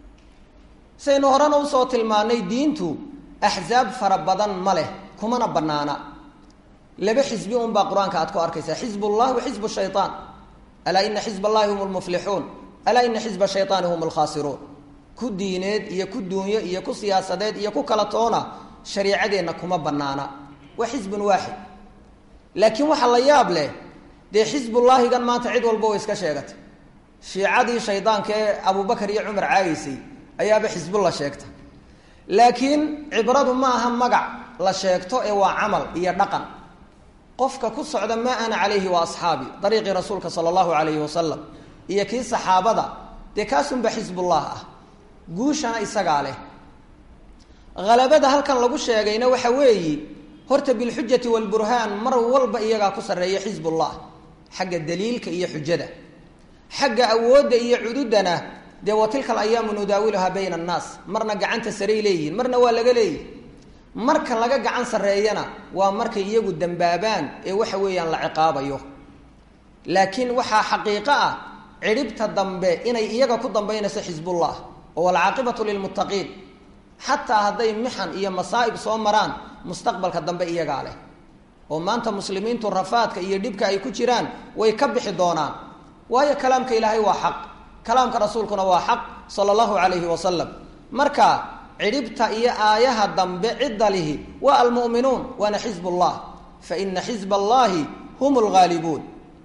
S1: saynu horena usoo tilmaanay diintu axsaab fara badan ma leh kumana banaana laba xisbi unbaa qur-aanka aad ku arkaysaa xizbullah wa xizbu shayaan alaa ina xizb allahi hum lmuflixuun alaa ina xizba shayaani hum lkhaasiruun ku diineed iyo ku duunyo iyo ku siyaasadeed iyo ku kala toona shariicadeenna kuma banaana waa xizbun waaxid laakiin waxaa la yaab leh dee xizbullaahigan maanta cid walba way iska sheegatay shiicadii shaydaanka ee abubakar iyo cumar caageysay ayaaba xisbulla sheegta laakiin cibradu ma aha magac la sheegto ee waa camal iyo dhaqan qofka ku socda maa ana calayhi wa asxaabi dariiqii rasuulka sala allahu calayhi wasalam iyo kii saxaabada dee kaasunba xisbullah ah guushana isagaa leh halabada halkan lagu sheegayna waxa weeyi horta bilxujati waalburhaan mar walba iyagaa ku sarreeya xisbullah xagga daliilka iyo xujada xagga awoodda iyo cududana dee wa tilka alayaamu nudaawiluhaa bayna annaas marna gacanta saray leeyihin marna waa laga leeyihi marka laga gacan sarreeyana waa markay iyagu dambaabaan ee waxa weeyaan la ciqaabayo laakiin waxaa xaqiiqo ah cidhibta dambe inay iyaga ku dambaynayso xisbullah oo walcaaqibatu lilmuttaqiin xataa hadday mixan iyo masaa'ib soo maraan mustaqbalka dambe iyagaa leh oo maanta muslimiintu rafaadka iyo dhibka ay ku jiraan way ka bixi doonaan waayo kalaamka ilaahay waa xaq kalaamka rasuulkuna waa xaq sala allahu calayhi wasalam marka cidhibta iyo aayaha dambe cidda lihi waa almu'minuun waana xisbullah fa ina xisba allahi hum lghaalibuun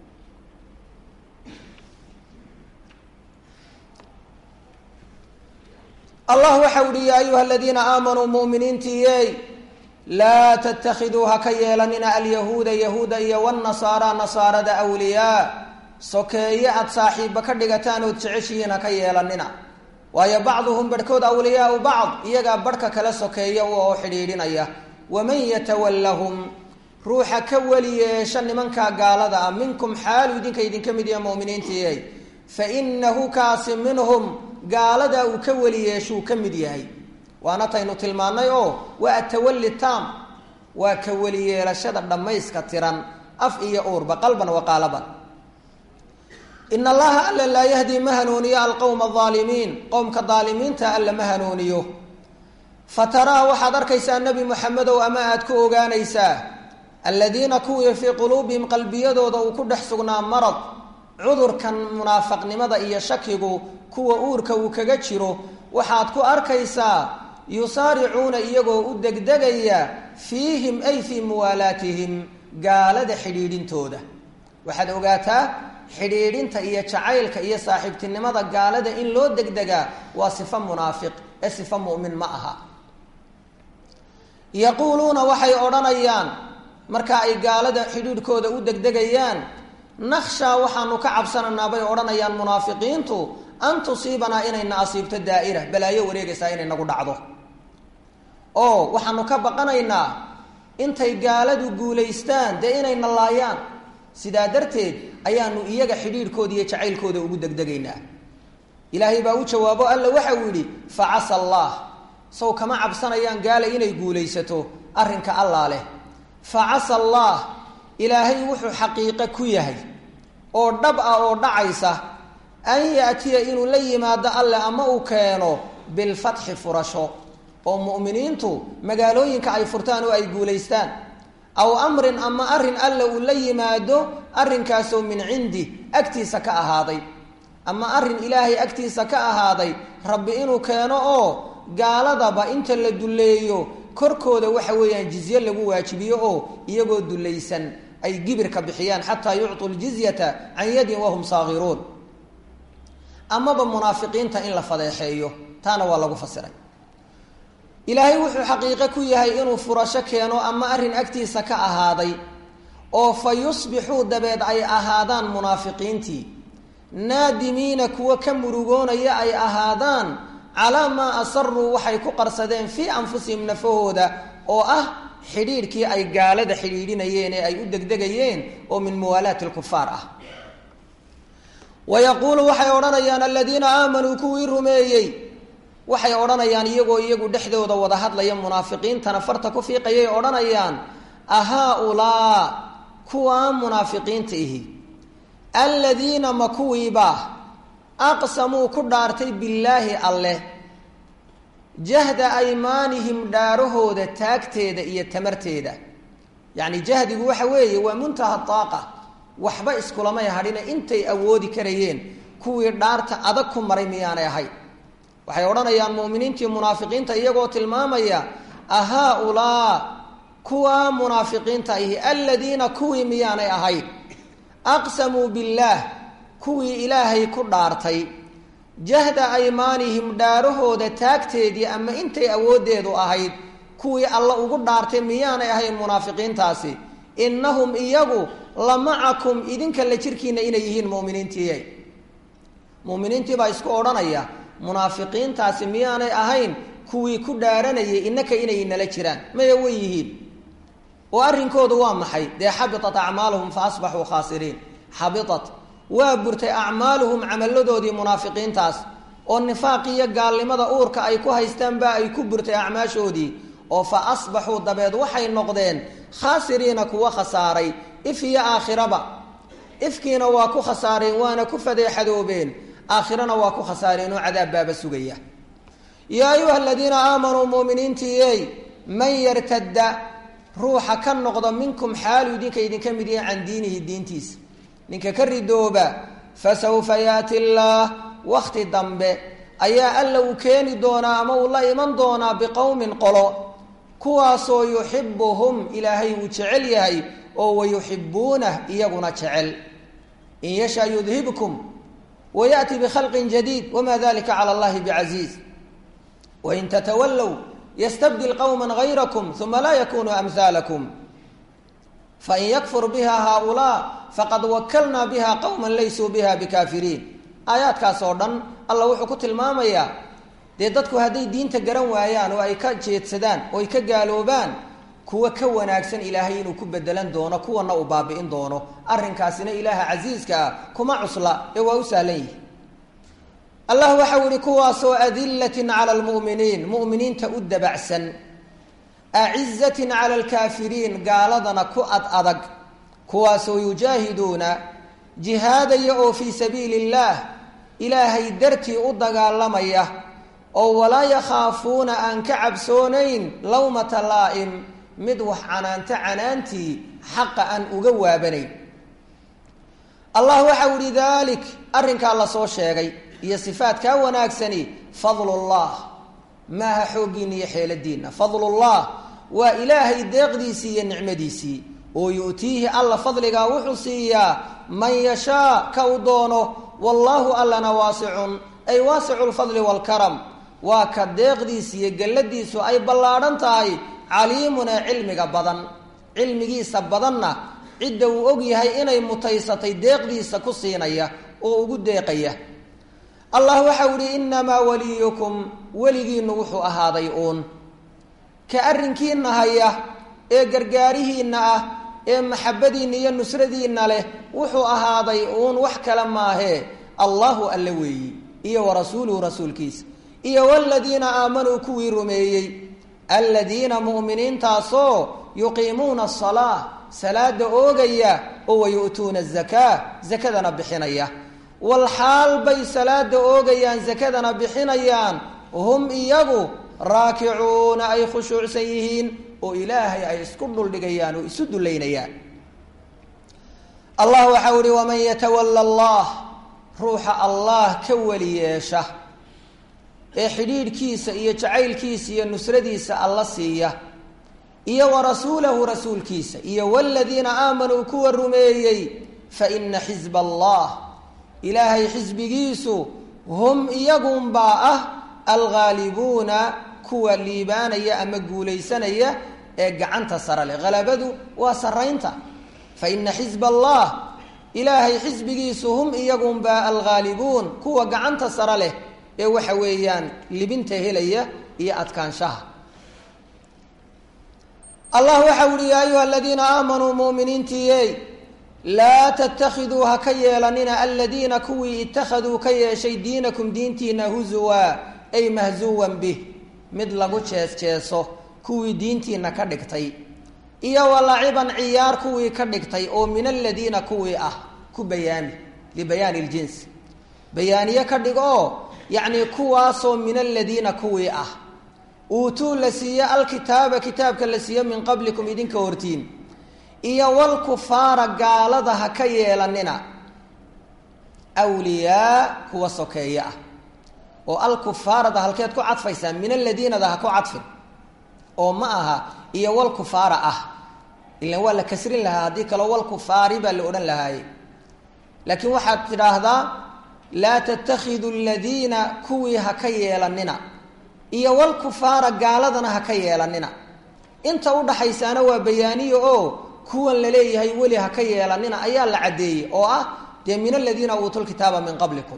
S1: allah waxau uhi yaa ayuha aladiina aamanuu muminiintiiyey laa tattakhiduu ha ka yeelanina alyahuuda yahuuda iyo wnasaara nasaarada wliyaa sokeeye aad saaxiibba ka dhigataan ood jeceshihiin ha ka yeelanina waayo bacduhum barhkood awliyaau bacd iyagaa barhka kala sokeeya u oo xidhiidhinaya waman yatawallahum ruuxa ka weli yeesha nimankaa gaalada ah minkum xaalu idinka idinka mid yaha muminiintiiyey fa inahu kaasi minhum gaaladaa uu ka weli yeeshuu ka mid yahay waana taynu tilmaannay oo waa atawalli taam waa ka weli yeelashada dhammayska tiran af iyo uurba qalban wa qaalaban in allaha alla laa yahdi ma hanuuniyo alqowma aalimiin qowmka daalimiinta alla ma hanuuniyo fataraa waxaad arkaysaa nebi moxamedow ama aad ku ogaanaysaa aladiina kuwii fii quluubihim qalbiyadooda uu ku dhex sugnaa marad cudurkan munaafaqnimada iyo shakigu kuwa uurka uu kaga jiro waxaad ku arkaysaa yusaaricuuna iyagoo u degdegaya fiihim ay fii muwaalaatihim gaalada xidhiidhintooda waxaad ogaataa xidhiidhinta iyo jacaylka iyo saaxiibtinimada gaalada in loo degdegaa waa sifo munaafiq ee sifo mu'min ma aha yaquuluuna waxay odhanayaan marka ay gaalada xidhiidhkooda u degdegayaan nakhshaa waxaanu ka cabsanaynaa bay odhanayaan munaafiqiintu an tusiibanaa inayna asiibto daa'ira balaayo wareegaysaa inay nagu dhacdo oo waxaanu ka baqanaynaa intay gaaladu guulaystaan dee inayna laayaan sidaa darteed ayaanu iyaga xidhiidhkooda iyo jacaylkooda ugu degdegaynaa ilaahay baa u jawaabo alla waxa uu yidhi fa casa allah sow kama cabsanayaan gaala inay guulaysato arrinka allaa leh fa casa allah ilaahay wuxuu xaqiiqo ku yahay oo dhab ah oo dhacaysa an yaatiya inuu la yimaado alle ama uu keeno bilfatxi furasho oo mu'miniintu magaalooyinka ay furtaan oo ay guulaystaan aw amrin ama arrin alle uu la yimaado arrinkaasoo min cindi agtiisa ka ahaaday ama arrin ilaahay agtiisa ka ahaaday rabbi inuu keeno oo gaaladaba inta la dulleeyo korkooda waxa weeyaan jizye lagu waajibiyo oo iyagoo dulaysan ay gibirka bixiyaan xataa yucطuu ljizyata can yadin wahum saagiruun amaba munaafiqiinta in la fadeexeeyo taana waa lagu fasiray ilaahay wuxuu xaqiiqo ku yahay inuu furasho keeno ama arrin agtiisa ka ahaaday oo fa yusbixuu dabeed ay ahaadaan munaafiqiintii naadimiina kuwo ka murugoonaya ay ahaadaan calaa maa asaruu waxay ku qarsadeen fii anfusihim nafahooda oo ah xidhiidhkii ay gaalada xidhiidhinayeen ee ay u degdegayeen oo min muwaalaati lkufaar ah wa yaquulu waxay odhanayaan aladiina aamanuu kuwii rumeeyey waxay odhanayaan iyagoo iyagu dhexdooda wada hadlaya munaafiqiintana farta ku fiiqayay odhanayaan ahaa-ulaa kuwaa munaafiqiinta ihi aladiina ma kuwiibaa aqsamuu ku dhaartay billaahi alleh jahda aymaanihim dhaarahooda taagteeda iyo tamarteeda yacni jahdigu waxa weeye waa muntaha daaqa waxba iskulamay hadhina intay awoodi karayeen kuwii dhaarta adag ku maray miyaanay ahayd waxay odhanayaan mu'miniintii munaafiqiinta iyagoo tilmaamaya ahaa-ulaa kuwaa munaafiqiinta ahi aladiina kuwii miyaanay ahayd aqsamuu billaah kuwii ilaahay ku dhaartay jahda aymaanihim dhaarahooda taagteedii ama intay awooddeedu ahayd kuwii alla ugu dhaartay miyaanay ahayn munaafiqiintaasi innahum iyagu la macakum idinka la jirkiina inay yihiin muminiintii muminiintii baa isku odhanaya munaafiqiintaasi miyaanay ahayn kuwii ku dhaaranayay innaka inay nala jiraan maya way yihiin oo arrinkoodu waa maxay dee xabitat acmaaluhum fa asbaxuu khaasiriin xabitat waa burtay acmaaluhum camalladoodii munaafiqiintaas oo nifaaq iyo gaalnimada uurka ay ku haystaanba ay ku burtay acmaashoodii oo fa asbaxuu dabeed waxay noqdeen khaasiriina kuwa khasaaray if iyo aakhiraba ifkiina waa ku khasaareen waana ku fadeexadoobeen aakhirana waa ku khasaareen oo cadaab baaba sugaya yaa ayuha aladiina aamanuu muminiintiiyey man yartadda ruuxa ka noqda minkum xaalu idinka idinka mid yahay can diinihi diintiisa ninka ka ridooba fasawfa yaati llaah wakti dambe ayaa alla uu keeni doonaa ama uu la iman doonaa biqowmin qolo kuwaasoo yuxibuhum ilaahay uu jecel yahay oo wayuxibuunah iyaguna jecel in yashaa yudhibkum wayaأti bkhalqin jadiid wma dalika calى اllahi bcaziiz wain tatawallow ystabdil qowma غayrakum uma laa yakunuu amhaalakum fain yakfur biha haaulaa faqad wakalnaa biha qowma laysuu biha bikaafiriin aayaadkaas oo dhan alla wuxuu ku tilmaamayaa dee dadku hadday diinta garan waayaan oo ay ka jeedsadaan oo ay ka gaaloobaan kuwa ka wanaagsan ilaahay inuu ku bedelan doono kuwana uu baabi'in doono arrinkaasina ilaaha casiiska ah kuma cusla ee waa u sahlan yihi allah waxau yihi kuwaasoo adilatin cala lmu'miniin mu'miniinta u dabacsan acizatin cala alkaafiriin gaaladana ku ad adag kuwaasoo yujaahiduuna jihaadaya oo fii sabiili illaah ilaahay dartii u dagaalamaya oo walaa yakhaafuuna aan ka cabsoonayn lawmata laa'im mid wax canaanta canaantii xaqa aan uga waabanayn allah waxau ihi dalik arrinkaa lasoo sheegay iyo sifaatkaa wanaagsani fadlullah maaha xooggiina iyo xeeladiinna fadlullah waa ilaahay deeqdiisii iyo nicmadiisii oo yu'tiihi alla fadligaa wuxuu siiyaa man yashaa ka u doono wallaahu allana waasicun ay waasicu lfadli waalkaram waa ka deeqdiisi iyo galladiisu ay ballaadhan tahay caliimun ee cilmiga badan cilmigiisa badanna cidda uu og yahay inay mutaysatay deeqdiisa ku siinaya oo ugu deeqaya allah waxau ihi innamaa waliyukum weligiinnu wuxuu ahaaday uun ka arrinkiinna haya ee gargaarihiinna ah ee maxabadiinna iyo nusradiinna leh wuxuu ahaaday uun wax kale maahee allahu alle weeyi iyo wa rasuuluhu rasuulkiisa iyo waladiina aamanuu kuwii rumeeyey aladiina mu'miniintaasoo yuqiimuuna asalaa salaada oogaya oo wayu'tuuna azakaa zakadana bixinaya walxaal bay salaada oogayaan zakadana bixinayaan hum iyagu raakicuuna ay khushuucsan yihiin oo ilaahay ay isku dhuldhigayaan oo isu dullaynayaan allah waxau ihi waman yatawala allah ruuxa allah ka weli yeesha ee xidhiidhkiisa iyo jacaylkiisa iyo nusradiisa alla siiya iyo wa rasuulahu rasuulkiisa iyo waladiina aamanuu kuwa rumeeyey fa ina xisba allah ilaahay xisbigiisu hum iyagunbaa ah alghaalibuuna kuwa liibaanaya ama guulaysanaya ee gacanta sare leh halabadu waa saraynta fa ina xisba allah ilaahay xisbigiisu hum iyagunbaa alghaalibuun kuwa gacanta sare leh ee waxa weeyaan libinta helaya iyo adkaanshaha allah waxa uhi yaa ayuha aladiina aamanuu muminiintiiyey laa tattakhiduu ha ka yeelanina aladiina kuwii ittakhaduu ka yeeshay diinakum diintiina huzuwa ay mahzuwan bih mid lagu jees jeeso kuwii diintiina ka dhigtay iyo walaciban ciyaar kuwii ka dhigtay oo min aladiina kuwii ah ku bayaami libayaani ljinsi bayaaniye ka dhig oo yacni kuwaasoo min aladiina kuwii ah uutuu la siiye alkitaaba kitaabka la siiye min qablikum idinka hortiin iyo walkufaara gaalada ha ka yeelanina wliyaa kuwa sokeeye ah oo alkufaarada halkeed ku cadfaysaa min aladiinada ha ku cadfin oo ma aha iyo walkufaara ah ilan waa la kasrin lahaa haddii kaleo walkufaari baa la odhan lahaaye laakiin waxaad tidhaahdaa laa tattakhidu aladiina kuwii ha ka yeelanina iyo walkufaara gaaladana ha ka yeelanina inta udhaxaysaana waa bayaaniyo oo kuwan laleeyahay weli ha ka yeelanina ayaa la caddeeyey oo ah dee min aladiina uutuu lkitaaba min qablikum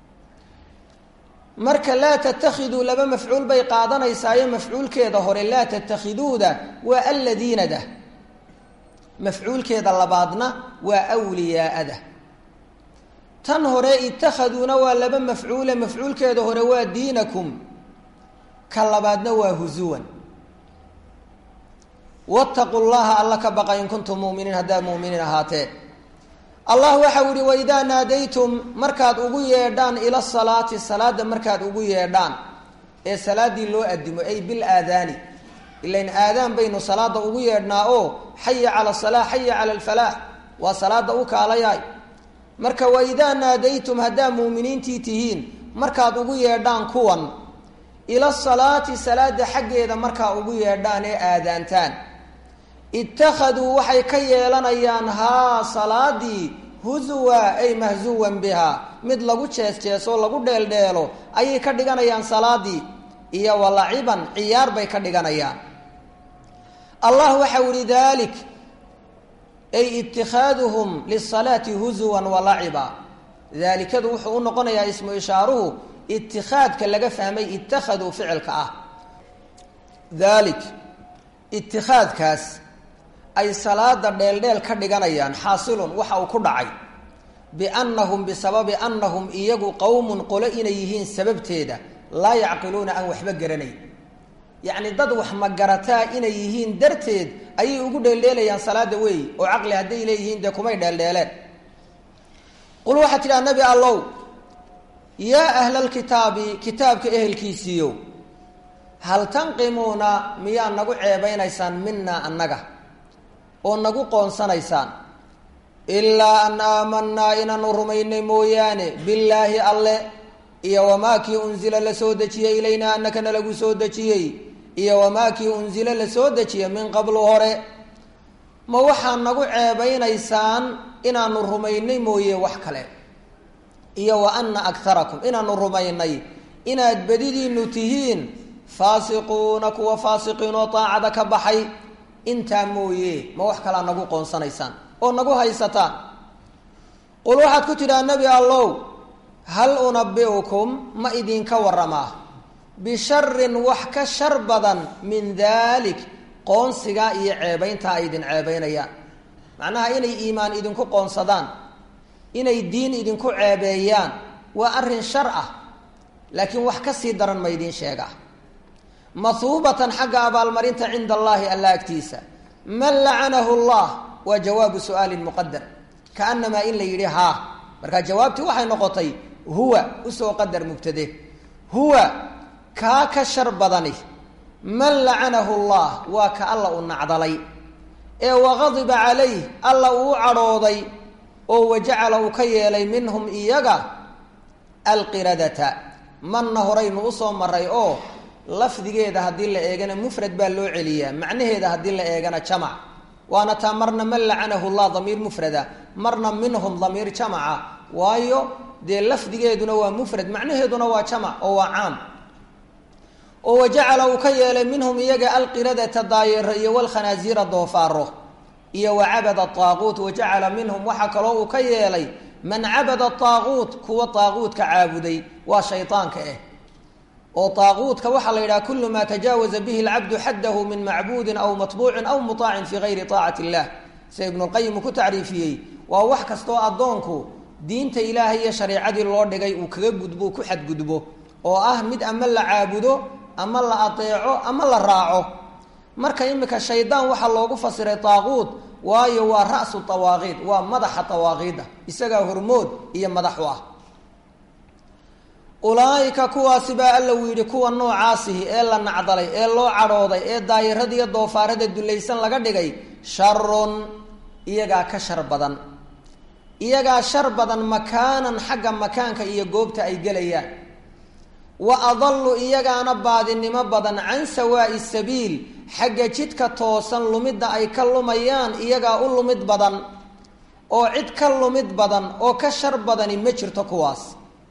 S1: marka laa tattakhiduu laba mafcuul bay qaadanaysaayo mafcuulkeeda hore laa tattakhiduuda waa alladiinada mafcuulkeeda labaadna waa wliyaa'ada tan hore ittakhaduuna waa laba mafcuule mafcuulkeeda hore waa diinakum ka labaadna waa huzuwan wattaqu llaha alla ka baqa in kuntum muminiin haddaad muminiin ahaatee allah waxau ihi waidaa naadaytum markaad ugu yeedhaan ila salaati salaada markaad ugu yeedhaan ee salaadii loo adimo ay bil aadaani ilain aadaan baynu salaada ugu yeedhnaa oo xaya cala salaa xaya cala alfalaax waa salaada u kaalayaay marka waidaa naadaytum haddaad muuminiintii tihiin markaad ugu yeedhaan kuwan ila salaati salaada xaggeeda markaa ugu yeedhaan ee aadaantaan ittakhaduu waxay ka yeelanayaan haa salaadii huzuwa ay mahzuwan biha mid lagu jees jeesoo lagu dheeldheelo ayay ka dhiganayaan salaadii iyo walaciban ciyaar bay ka dhiganayaan allah waxau ihi dalik ay itikaaduhum lisalaati huzuwan walaciba daalikadu wuxuu u noqonayaa ismu ishaaruhu itikaadka laga fahmay ittakhaduu ficilka ah dalik itikaadkaas ay salaada dheeldheel ka dhiganayaan xaasilun waxa uu ku dhacay biannahum bisababi annahum iyagu qowmun qolo inay yihiin sababteeda laa yacqiluuna aan waxba garanayn yacni dad wax magarataa inay yihiin darteed ayay ugu dheeldheelayaan salaada weey oo caqli hadday leeyihiin dee kumay dheeldheeleen qul waxaad tidhaha nebi allow yaa ahlalkitaabi kitaabka ehelkiisiiyo hal tanqimuuna miyaa nagu ceebeynaysaan minaa annaga oo nagu qoonsanaysaan ilaa an aamanaa inaanu rumaynay mooyaane billaahi alle iyo wamaa kii unzila la soo dejiyey ilaynaa annakana lagu soo dejiyey iyo wamaa kii unzila la soo dejiyey min qablu hore ma waxaad nagu ceebeynaysaan inaanu rumaynay mooye wax kale iyo wa ana aktarakum inaanu rumaynay inaad bedidiinu tihiin faasiquuna kuwa faasiqiin oo daacada ka baxay intaa mooye ma wax kalaa nagu qoonsanaysaan oo nagu haysataan qul waxaad ku tidhaha nebi allow hal unabi'ukum ma idinka waramaa bisharin wax ka shar badan min daalik qoonsigaa iyo ceebayntaa ay idin ceebeynayaan macnaha inay iimaan idinku qoonsadaan inay diin idinku ceebeeyaan waa arrin shar ah laakiin wax ka sii daran ma idiin sheegaa mahuubatan xagga abaalmarinta cinda allaahi alla agtiisa man lacanahu llah waa jawaabu su'aalin muqadar kaanamaa in la yidhi haa markaa jawaabtii waxay noqotay huwa usoo qadar mubtade huwa kaa ka shar badani man lacanahu llah waa ka alla u nacdalay ee waqadiba calayh alla uu cadhooday oo wajacala uu ka yeelay minhum iyaga alqiradata manna horaynu usoo maray oo lafdigeeda haddii la eegana mufrad baa loo celiyaa macnaheeda haddii la eegana jamac waana taa marna man lacanahu llah damiir mufrada marna minhum damiir jamaca waayo dee lafdigeeduna waa mufrad macnaheeduna waa jamac oo waa caam oo wajacala uu ka yeelay minhum iyaga alqiradata daayero iyo walkhanaasiira doofaaro iyo wacabada aaquut wajacala minhum waxaa kaloo uu ka yeelay man cabada aaquut kuwa aaquutka caabuday waa shaydaanka ah oo aaquutka waxaa la yidhaha kulu maa tajaawaza bihi lcabdu xaddahu min macbuudin aw matbuucin aw muطaacin fi gayri طaacati illah sida ibnulqayim uu ku tacriifiyey waa wax kastoo addoonku diinta ilaahay iyo shareicadii loo dhigay uu kaga gudbo ku xadgudbo oo ah mid ama la caabudo ama la adeeco ama la raaco marka imika shaydaan waxaa loogu fasiray taaquud waayo waa ra'su tawaaqiid waa madaxa tawaaqiida isagaa hormood iyo madax u ah ulaaika kuwaasi baa alla uu yidhi kuwa noocaasihi ee la nacdalay ee loo cadhooday ee daayirada iyo doofaarada dulaysan laga dhigay sharun iyagaa ka shar badan iyagaa shar badan makaanan xagga makaanka iyo goobta ay gelayaan wa adalu iyagaana baadinimo badan can sawaa'i sabiil xagga jidka toosan lumidda ay ka lumayaan iyagaa u lumid badan oo cid ka lumid badan oo ka shar badani ma jirto kuwaas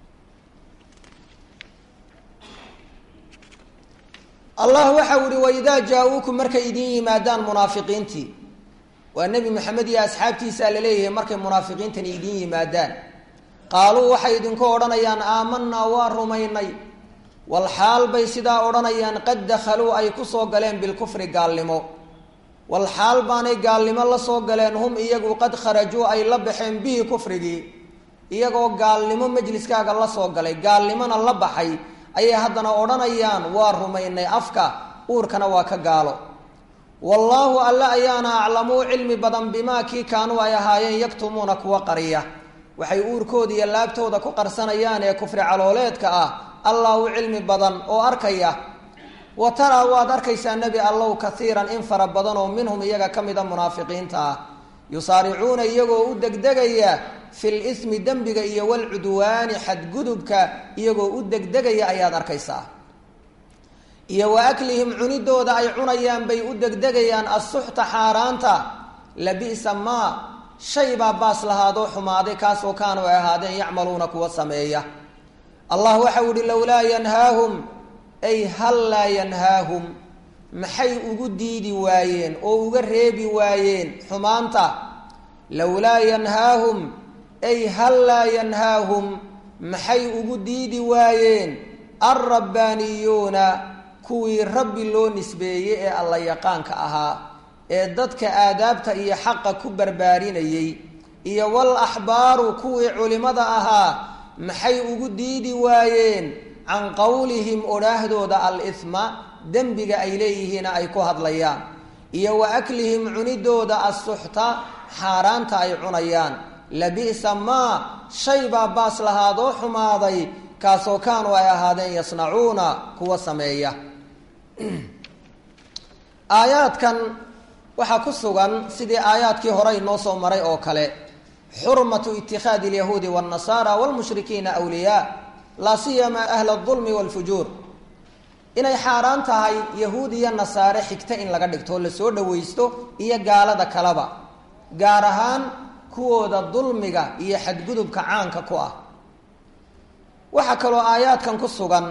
S1: allah waxau ihi waidaa jaa-uukum markay idin yimaadaan munaafiqiintii waa nebi maxamed iyo asxaabtiisaa laleeyahay markay munaafiqiintani idin yimaadaan qaaluu waxay idinku odhanayaan aamanaa waa rumaynay walxaal bay sidaa odhanayaan qad dakhaluu ay kusoo galeen bilkufri gaalnimo walxaal baanay gaalnimo la soo galeen hum iyagu qad kharajuu ay la baxeen bihi kufrigii iyagoo gaalnimo majliskaaga la soo galay gaalnimona la baxay ayay haddana odhanayaan waa rumaynay afka uurkana waa ka gaalo wallaahu alle ayaana aclamuu cilmi badan bimaa kii kaanuu ay ahaayeen yaktumuuna kuwa qariya waxay uurkooda iyo laabtooda ku qarsanayaan ee kufri calooleedka ah allah u cilmi badan oo arkaya wa taraa waad arkaysaa nebi allow kaiiran in fara badan oo minhum iyaga ka mida munaafiqiinta ah yusaaricuuna iyagoo u degdegaya fil ismi dembiga iyo walcudwaani xadgudubka iyagoo u degdegaya ayaad arkaysaa iyo wa aklihim cunidooda ay cunayaan bay u degdegayaan assuxta xaaraanta labisa maa shay baa baas lahaadoo xumaaday kaasoo kaanu ay ahaadeen yacmaluuna kuwa sameeya allah waxau ihi lowlaa yanhaahum ay hal laa yanhaahum maxay ugu diidi waayeen oo uga reebi waayeen xumaanta lowlaa yanhaahum ay hal laa yanhaahum maxay ugu diidi waayeen alrabbaaniyuuna kuwii rabbi loo nisbeeyey ee alla yaqaanka ahaa ee dadka aadaabta iyo xaqa ku barbaarinayey iyo wal axbaaru kuwii culimada ahaa maxay ugu diidi waayeen can qowlihim odhaahdooda al-ihma dembiga ay leeyihiina ay ku hadlayaan iyo wa aklihim cunidooda assuxta xaaraanta ay cunayaan labi'sa maa shay baa baas lahaadoo xumaaday kaasoo kaanuu ay ahaadeen yasnacuuna kuwa sameeya aayaadkan waxaa ku sugan sidii aayaadkii hore inoo soo maray oo kale xurmatu itikaadi alyahuudi waannasaara waalmushrikiina awliyaa laa siyama ahla aldulmi waalfujuur inay xaaraan tahay yahuud iyo nasaare xigta in laga dhigto oo lasoo dhawaysto iyo gaalada kaleba gaar ahaan kuwooda dulmiga iyo xadgudubka caanka ku ah waxaa kaloo aayaadkan ku sugan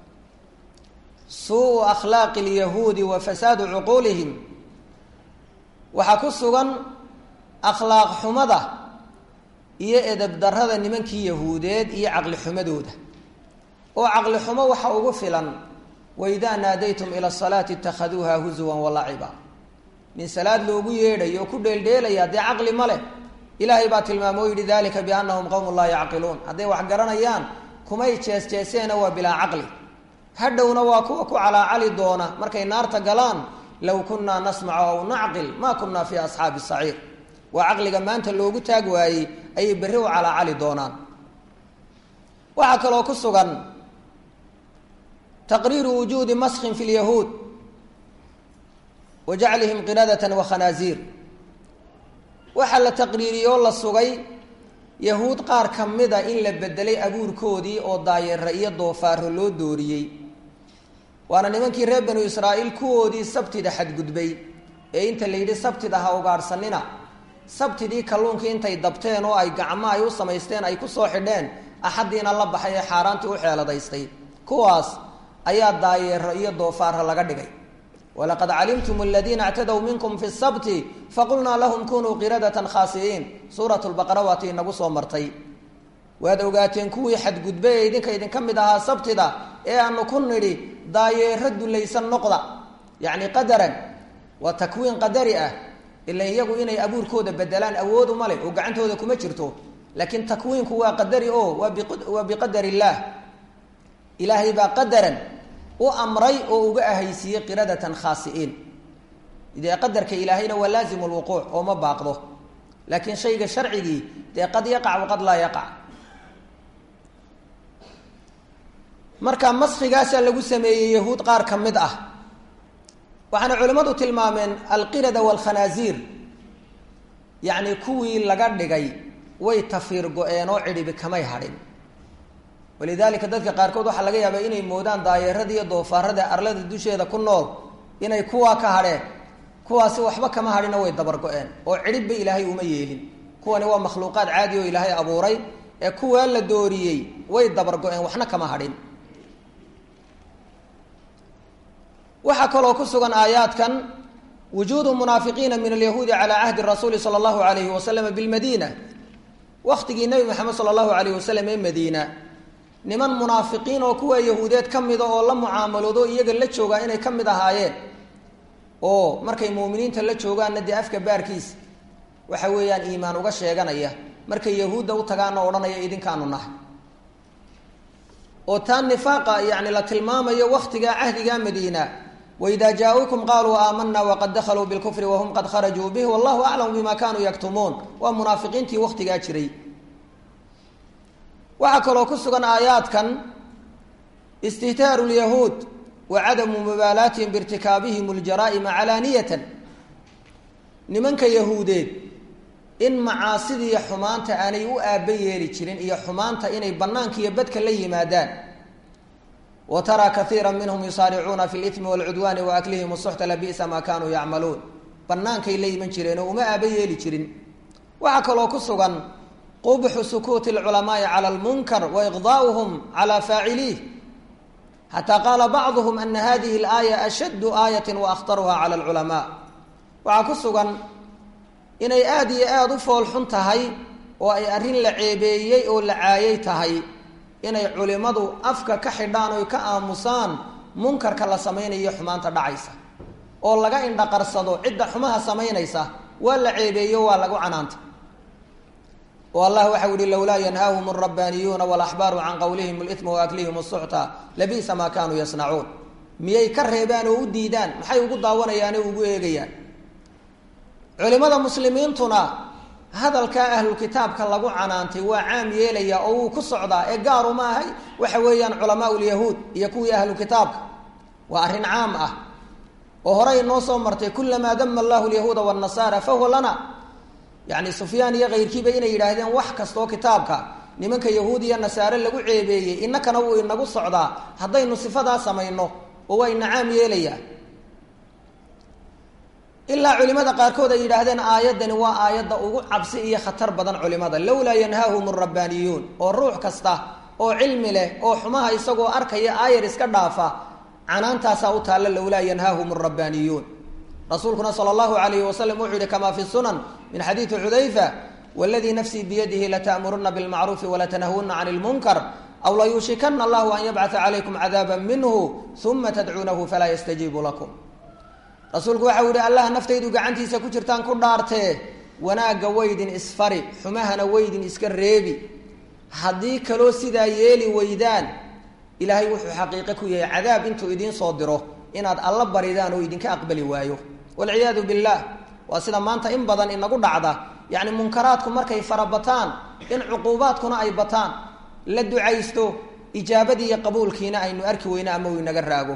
S1: suu akhlaaqi lyahuudi wa fasaadu cuquulihim waxaa ku sugan akhlaaq xumada iyo edeb darada nimankii yahuudeed iyo caqli xumadooda oo caqli xumo waxa ugu filan waidaa naadaytum ila salaati itakhaduuha huzuwan walaciba nin salaad loogu yeedhayo oo ku dheeldheelaya dee caqli ma leh ilaahay baa tilmaamo o yidhi dalika biannahum qowmun laa yacqiluun hadday wax garanayaan kumay jees-jeeseena waa bilaa caqli hadhowna waa kuwa ku calaacali doona markay naarta galaan low kunnaa nasmacu aw nacqil maa kunnaa fii asxaabi saciir waa caqliga maanta loogu taag waayey ayay berri u calaacali doonaan waxaa kaloo ku sugan taqriiru wujuudi maskin fi lyahuud wa jaclihim qiradatan wa khanaaziir waxaa la taqriiriyey oo la sugay yahuud qaar ka mida in la bedelay abuurkoodii oo daayeera iyo doofaaro loo dooriyey waana nimankii reer banu israa'iil kuwoodii sabtida xadgudbay ee inta la yidhi sabtida ha ugaadhsanina sabtidii kalluunkii intay dabteen oo ay gacmo ay u samaysteen ay ku soo xidheen axaddiina la baxay ee xaaraantii u xeeladaystay kuwaas ayaa daayeero iyo doofaara laga dhigay walaqad calimtum aladiina اctadw minkum fi sabti faqulnaa lahum kunuu qiradatan khaasi'iin suurat lbaqara waati inagu soo martay waad ogaateen kuwii xadgudbe ee idinka idinka mid ahaa sabtida ee aanu ku nidhi daayeero dulaysan noqda yacni qadaran waa takwiin qadari ah ila iyagu inay abuurkooda bedelaan awoodu ma leh oo gacantooda kuma jirto laakiin takwiinku waa qadari o waa biqadar illaah ilaahay baa qadaran u amray oo uga ahaysiiyey qiradatan khaasi'iin dee qadarka ilaahayna waa laazim lwuquuc oo ma baaqdo laakiin shayga sharcigii dee qad yaqac waqad laa yaqac marka maskigaasaa lagu sameeyey yahuud qaar ka mid ah waxaana culimmadu tilmaameen alqirada waalkhanaasiir yacni kuwii laga dhigay way tafiir go-een oo cidhibi kamay hadhin walidaalika dadka qaarkood waxaa laga yaabaa inay moodaan daayeerada iyo doofaarada arlada dusheeda ku nool inay kuwaa ka hadheen kuwaasi waxba kama hadhina way dabar go-een oo cidhibba ilaahay uma yeelin kuwani waa makhluuqaad caadi oo ilaahay abuuray ee kuwaa la dooriyey way dabar go-een waxna kama hadhin waxaa kaloo ku sugan aayaadkan wujuudu munaafiqiina min alyahuudi calaa cahdi rasuuli sala allahu alayhi wasalama bilmadiina waktigii nebi maxamed sala allahu alayh wasalam ee madiina niman munaafiqiin oo kuwa yahuudeed ka mida oo la mucaamaloodo iyaga la joogaa inay ka mid ahaayeen oo markay muuminiinta la joogaanna dee afka baarkiisa waxa weeyaan iimaan uga sheeganaya markay yahuudda u tagaana odhanaya idinkaanu nahay oo taa nifaaqa yani la tilmaamayo waktigaa cahdiga madiina waidaa jaa-uukum qaaluu aamanaa waqad dakhaluu bilkufri wahum qad kharajuu bih wallahu aclamu bima kanuu yaktumuun waa munaafiqiintii waktigaa jiray waxaa kaloo ku sugan aayaadkan istihtaaru lyahuud wa cadamu mubaalaatihim biirtikaabihim ljaraa'ima calaaniyatan nimanka yahuudeed in macaasidiiyo xumaanta aanay u aaba yeeli jirin iyo xumaanta inay banaanka iyo badka la yimaadaan wa taraa kaiira minhum yusaaricuuna fi limi waalcudwaani wa aklihim suxta labisa maa kanuu yacmaluun banaankay la yiman jireen oo uma aaba yeeli jirin waxaa kaloo ku sugan qubxu sukuuti alculamaai cala almunkar wa iqdaa'uhum cala faaciliih xataa qaala bacduhum ana hadihi alaaya ashaddu aayati wa akhtaruha cala alculamaa waxaa ku sugan inay aada iyo aada u fool xun tahay oo ay arrin la ceebeeyey oo la caayay tahay inay culimmadu afka ka xidhaan oy ka aamusaan munkarka la samaynayo xumaanta dhacaysa oo laga indhaqarsado cidda xumaha samaynaysa waa la ceebeeyo waa lagu canaanta oo allah waxau yihi lowlaa yanhaahum alrabbaaniyuuna walaxbaaru can qowlihim lima waaklihim suxta labisa maa kaanuu yasnacuun miyay ka reebaan oo u diidaan maxay ugu daawanayaane ugu eegayaan culimada muslimiintuna hadalkaa ahlulkitaabka lagu canaantay waa caam yeelaya oo wuu ku socdaa ee gaaru ma ahay waxa weeyaan culamaa lyahuud iyo kuwii ahlukitaabka waa arrin caam ah oo horey noo soo martay kulamaa dama allahu lyahuuda wanasaara fahuwa lana yani sufyaan iyo kayrkiiba inay yidhaahdeen wax kastoo kitaabka nimanka yahuud iyo nasaare lagu ceebeeyey inakana wuu inagu socdaa haddaynu sifadaa samayno oo waa ina caam yeelayaa ilaa culimada qaarkood ay yidhaahdeen aayaddani waa aayadda ugu cabsi iyo khatar badan culimada lowlaa yanhaahum alrabbaaniyuun oo ruux kasta oo cilmi leh oo xumaha isagoo arkaya aayar iska dhaafa canaantaasaa u taalla lowlaa yanhaahum alrabbaaniyuun rasuulkuna sala allahu alayhi wasalam wuxuu yihi kamaa fi sunan min xadiidi xudayfa waladii nafsii biyadihi lata'muruna bilmacruufi walatanahuna can lmunkar aw layuushikana allahu an yabcata calaykum cadaaba minhu uma tadcuunahu falaa yastajiibu lakum rasuulku waxa u yihi allah naftaydu gacantiisa ku jirtaan ku dhaartee wanaagga waydin isfari xumahana waydin iska reebi haddii kaloo sidaa yeeli weydaan ilaahay wuxuu xaqiiqo ku yahay cadaab intuu idiin soo diro inaad alla baridaan oo idinka aqbali waayo walciyaadu billaah waa sida maanta in badan inagu dhacda yacni munkaraadku markay farabataan in cuquubaadkuna ay bataan la ducaysto ijaabadii iyo qabuulkiina aynu arki weyno ama uu inaga raago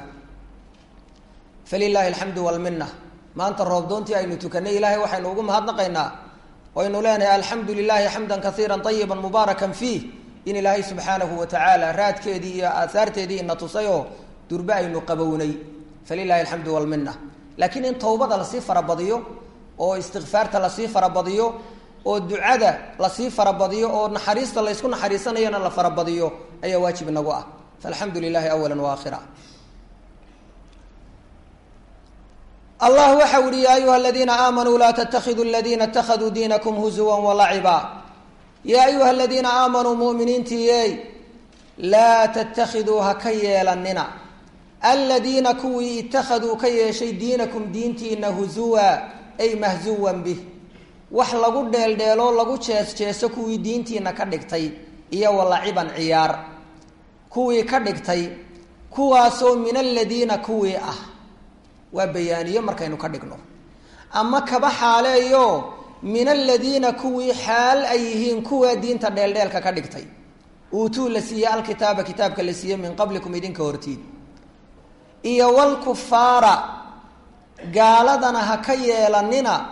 S1: falilaahi alxamdu walminna maanta roobdoontii aynu tukanay ilaahay waxaynu ugu mahadnaqaynaa aynu leenahay alxamdu lilahi xamda kaiira ayiba mubaarakan fiih in ilaahay subxaanahu wa tacaala raadkeedii iyo aahaarteedii ina tusayoo durbe aynu qabownay falilahi alxamdu walmina laakiin in towbada lasii farabadiyo oo istikfaarta lasii farabadiyo oo ducada lasii farabadiyo oo naxariista laysku naxariisanayana la farabadiyo ayaa waajib nagu ah faalxamdu lilahi awala waakhira allah waxau yihi ya ayuha aladiina aamanuu laa ttakiduu aladiina اtakaduu diinakum huzuwa walaciba yaa ayuha aladiina aamanuu muminiintiiyey laa ttakiduu ha ka yeelanina aladiina kuwii itakaduu ka yeeshay diinakum diintiina huzuwa ay mahzuwan bih wax lagu dheeldheeloo lagu jees jeeso kuwii diintiina ka dhigtay iyo walaciban ciyaar kuwii ka dhigtay kuwaasoo min aladiina kuwii ah waa bayaaniye markaynu ka dhigno ama kaba xaaleeyo min aladiina kuwii xaal ay yihiin kuwaa diinta dheeldheelka ka dhigtay uutuu la siiye alkitaaba kitaabka la siiye min qablikum idinka hortiin iyo walkufaara gaaladana ha ka yeelanina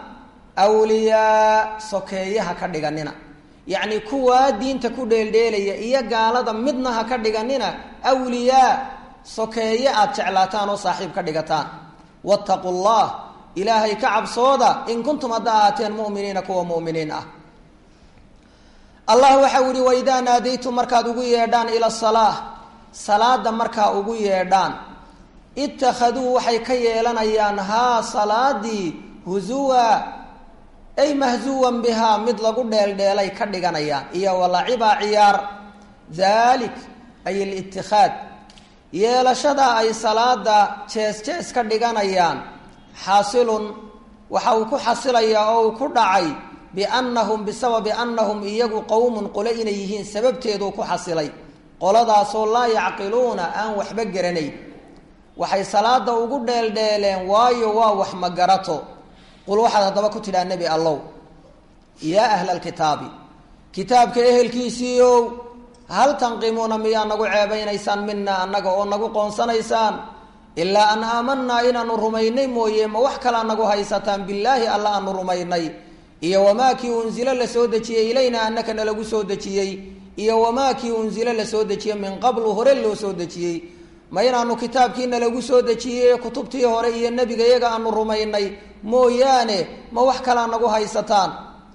S1: awliyaa sokeeye ha ka dhiganina yacni kuwaa diinta ku dheeldheelaya iyo gaalada midna ha ka dhiganina awliyaa sokeeye aada jeclaataan oo saaxiib ka dhigataan wattaqu llah ilaahay ka cabsooda in kuntum hadda ahaateen muminiina kuwa muminiin ah allah waxau yihi waidaa naadaytum markaad ugu yeedhaan ila salaa salaada markaa ugu yeedhaan ittakhaduu waxay ka yeelanayaan haa salaadii huzuwa ay mahzuwan bihaa mid lagu dheeldheelay ka dhiganayaan iyo walaciba ciyaar dalik ay litikaad yeelashada ay salaada jees jees ka dhiganayaan xaasilun waxa uu ku xasilayaa oo uu ku dhacay biannahum bisababi annahum iyagu qowmun qole inay yihiin sababteeduu ku xasilay qoladaasoo laa yacqiluuna aan waxba garanayn waxay salaada ugu dheeldheeleen waayo waa wax ma garato qul waxaad haddaba ku tidhaa nebi allow yaa ahla alkitaabi kitaabka ehelkiisiiow hal tanqimuuna miyaa nagu ceebaynaysaan mina annaga oo nagu qoonsanaysaan ilaa an aamanaa inaanu rumaynay mooye ma wax kalaa nagu haysataan billaahi alla aanu rumaynay iyo wamaa kii unzilo la soo dejiyey ilayna annaka nalagu soo dejiyey iyo wamaa kii unzilo la soo dejiyey min qablu hore loo soo dejiyey ma inaanu kitaabkiina lagu soo dejiyey kutubtii hore iyo nebiga iyaga aanu rumaynay mooyaane ma wax kalaa nagu haysataan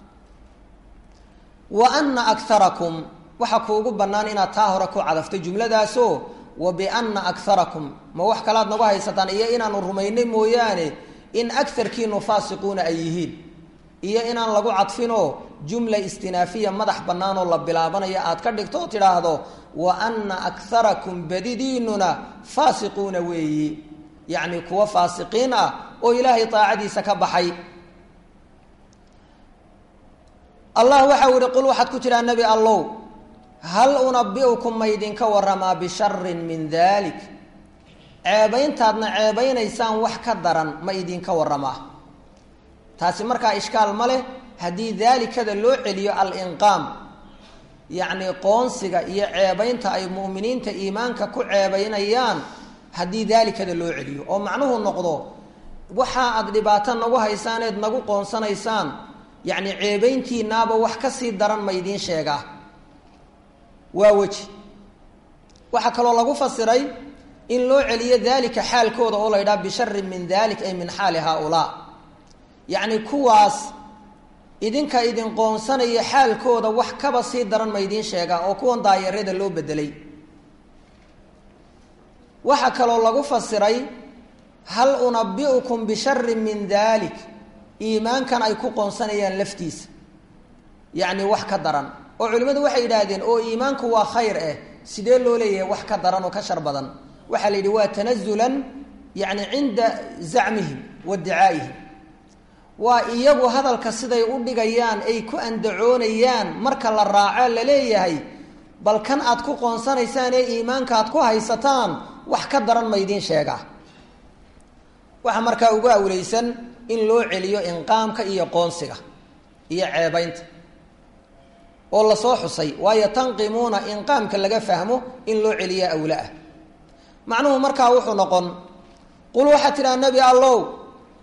S1: wa ana akarakum waxaa kuugu bannaan inaad taa hore ku cadaftay jumladaasoo wa biana akarakum ma wax kalaad nagu haysataan iyo inaanu rumaynay mooyaane in agarkiinu faasiquuna ay yihiin iyo inaan lagu cadfinoo jumla istinaafiya madax bannaanoo la bilaabanayo aad ka dhigto oo tidhaahdo wa ana akarakum badidiinuna faasiquuna weeyi yacni kuwa faasiqiin ah oo ilaahay daacadiisa ka baxay allah waxau yihi qul waxaad ku tidhaa nebi allow hal unabiukum ma ydinka waramaa bisharin min dalik ceebayntaadna ceebaynaysaan wax ka daran ma idinka waramaa taasi markaa ishkaal ma leh haddii daalikada loo celiyo alinqaam yacni qoonsiga iyo ceebaynta ay mu'miniinta iimaanka ku ceebaynayaan haddii daalikada loo celiyo oo macnuhu noqdo waxa aad dhibaato nagu haysaaneed nagu qoonsanaysaan yacni ceebayntiinaaba wax ka sii daran ma idiin sheegaa waa weji waxaa kaloo lagu fasiray in loo celiyo daalika xaalkooda oo la ydhaha bisharin min dalik ay min xaali haaulaa yacni kuwaas idinka idin qoonsanaya xaalkooda wax kaba sii daran ma idiin sheegaa oo kuwan daayarada loo bedelay waxaa kaloo lagu fasiray hal unabiukum bisharin min dalik iimaankan ay ku qoonsanayaan laftiisa yacni wax ka daran oo culimmadu waxay yidhaahdeen oo iimaanku waa khayr eh sidee loo leeyahay wax ka daran oo ka shar badan waxaa la yidhi waa tanazulan yacni cinda zacmihim wa dicaa'ihim waa iyagu hadalka siday u dhigayaan ay ku andacoonayaan marka la raaco la leeyahay bal kan aad ku qoonsanaysaan ee iimaanka aad ku haysataan wax ka daran ma idiin sheegaa waxaa markaa ugu awleysan in loo celiyo inqaamka iyo qoonsiga iyo ceebaynta oo lasoo xusay waayo tanqimuuna inqaamka laga fahmo in loo celiya awla ah macnuhu markaa wuxuu noqon qul waxaad tidhaha nebi allow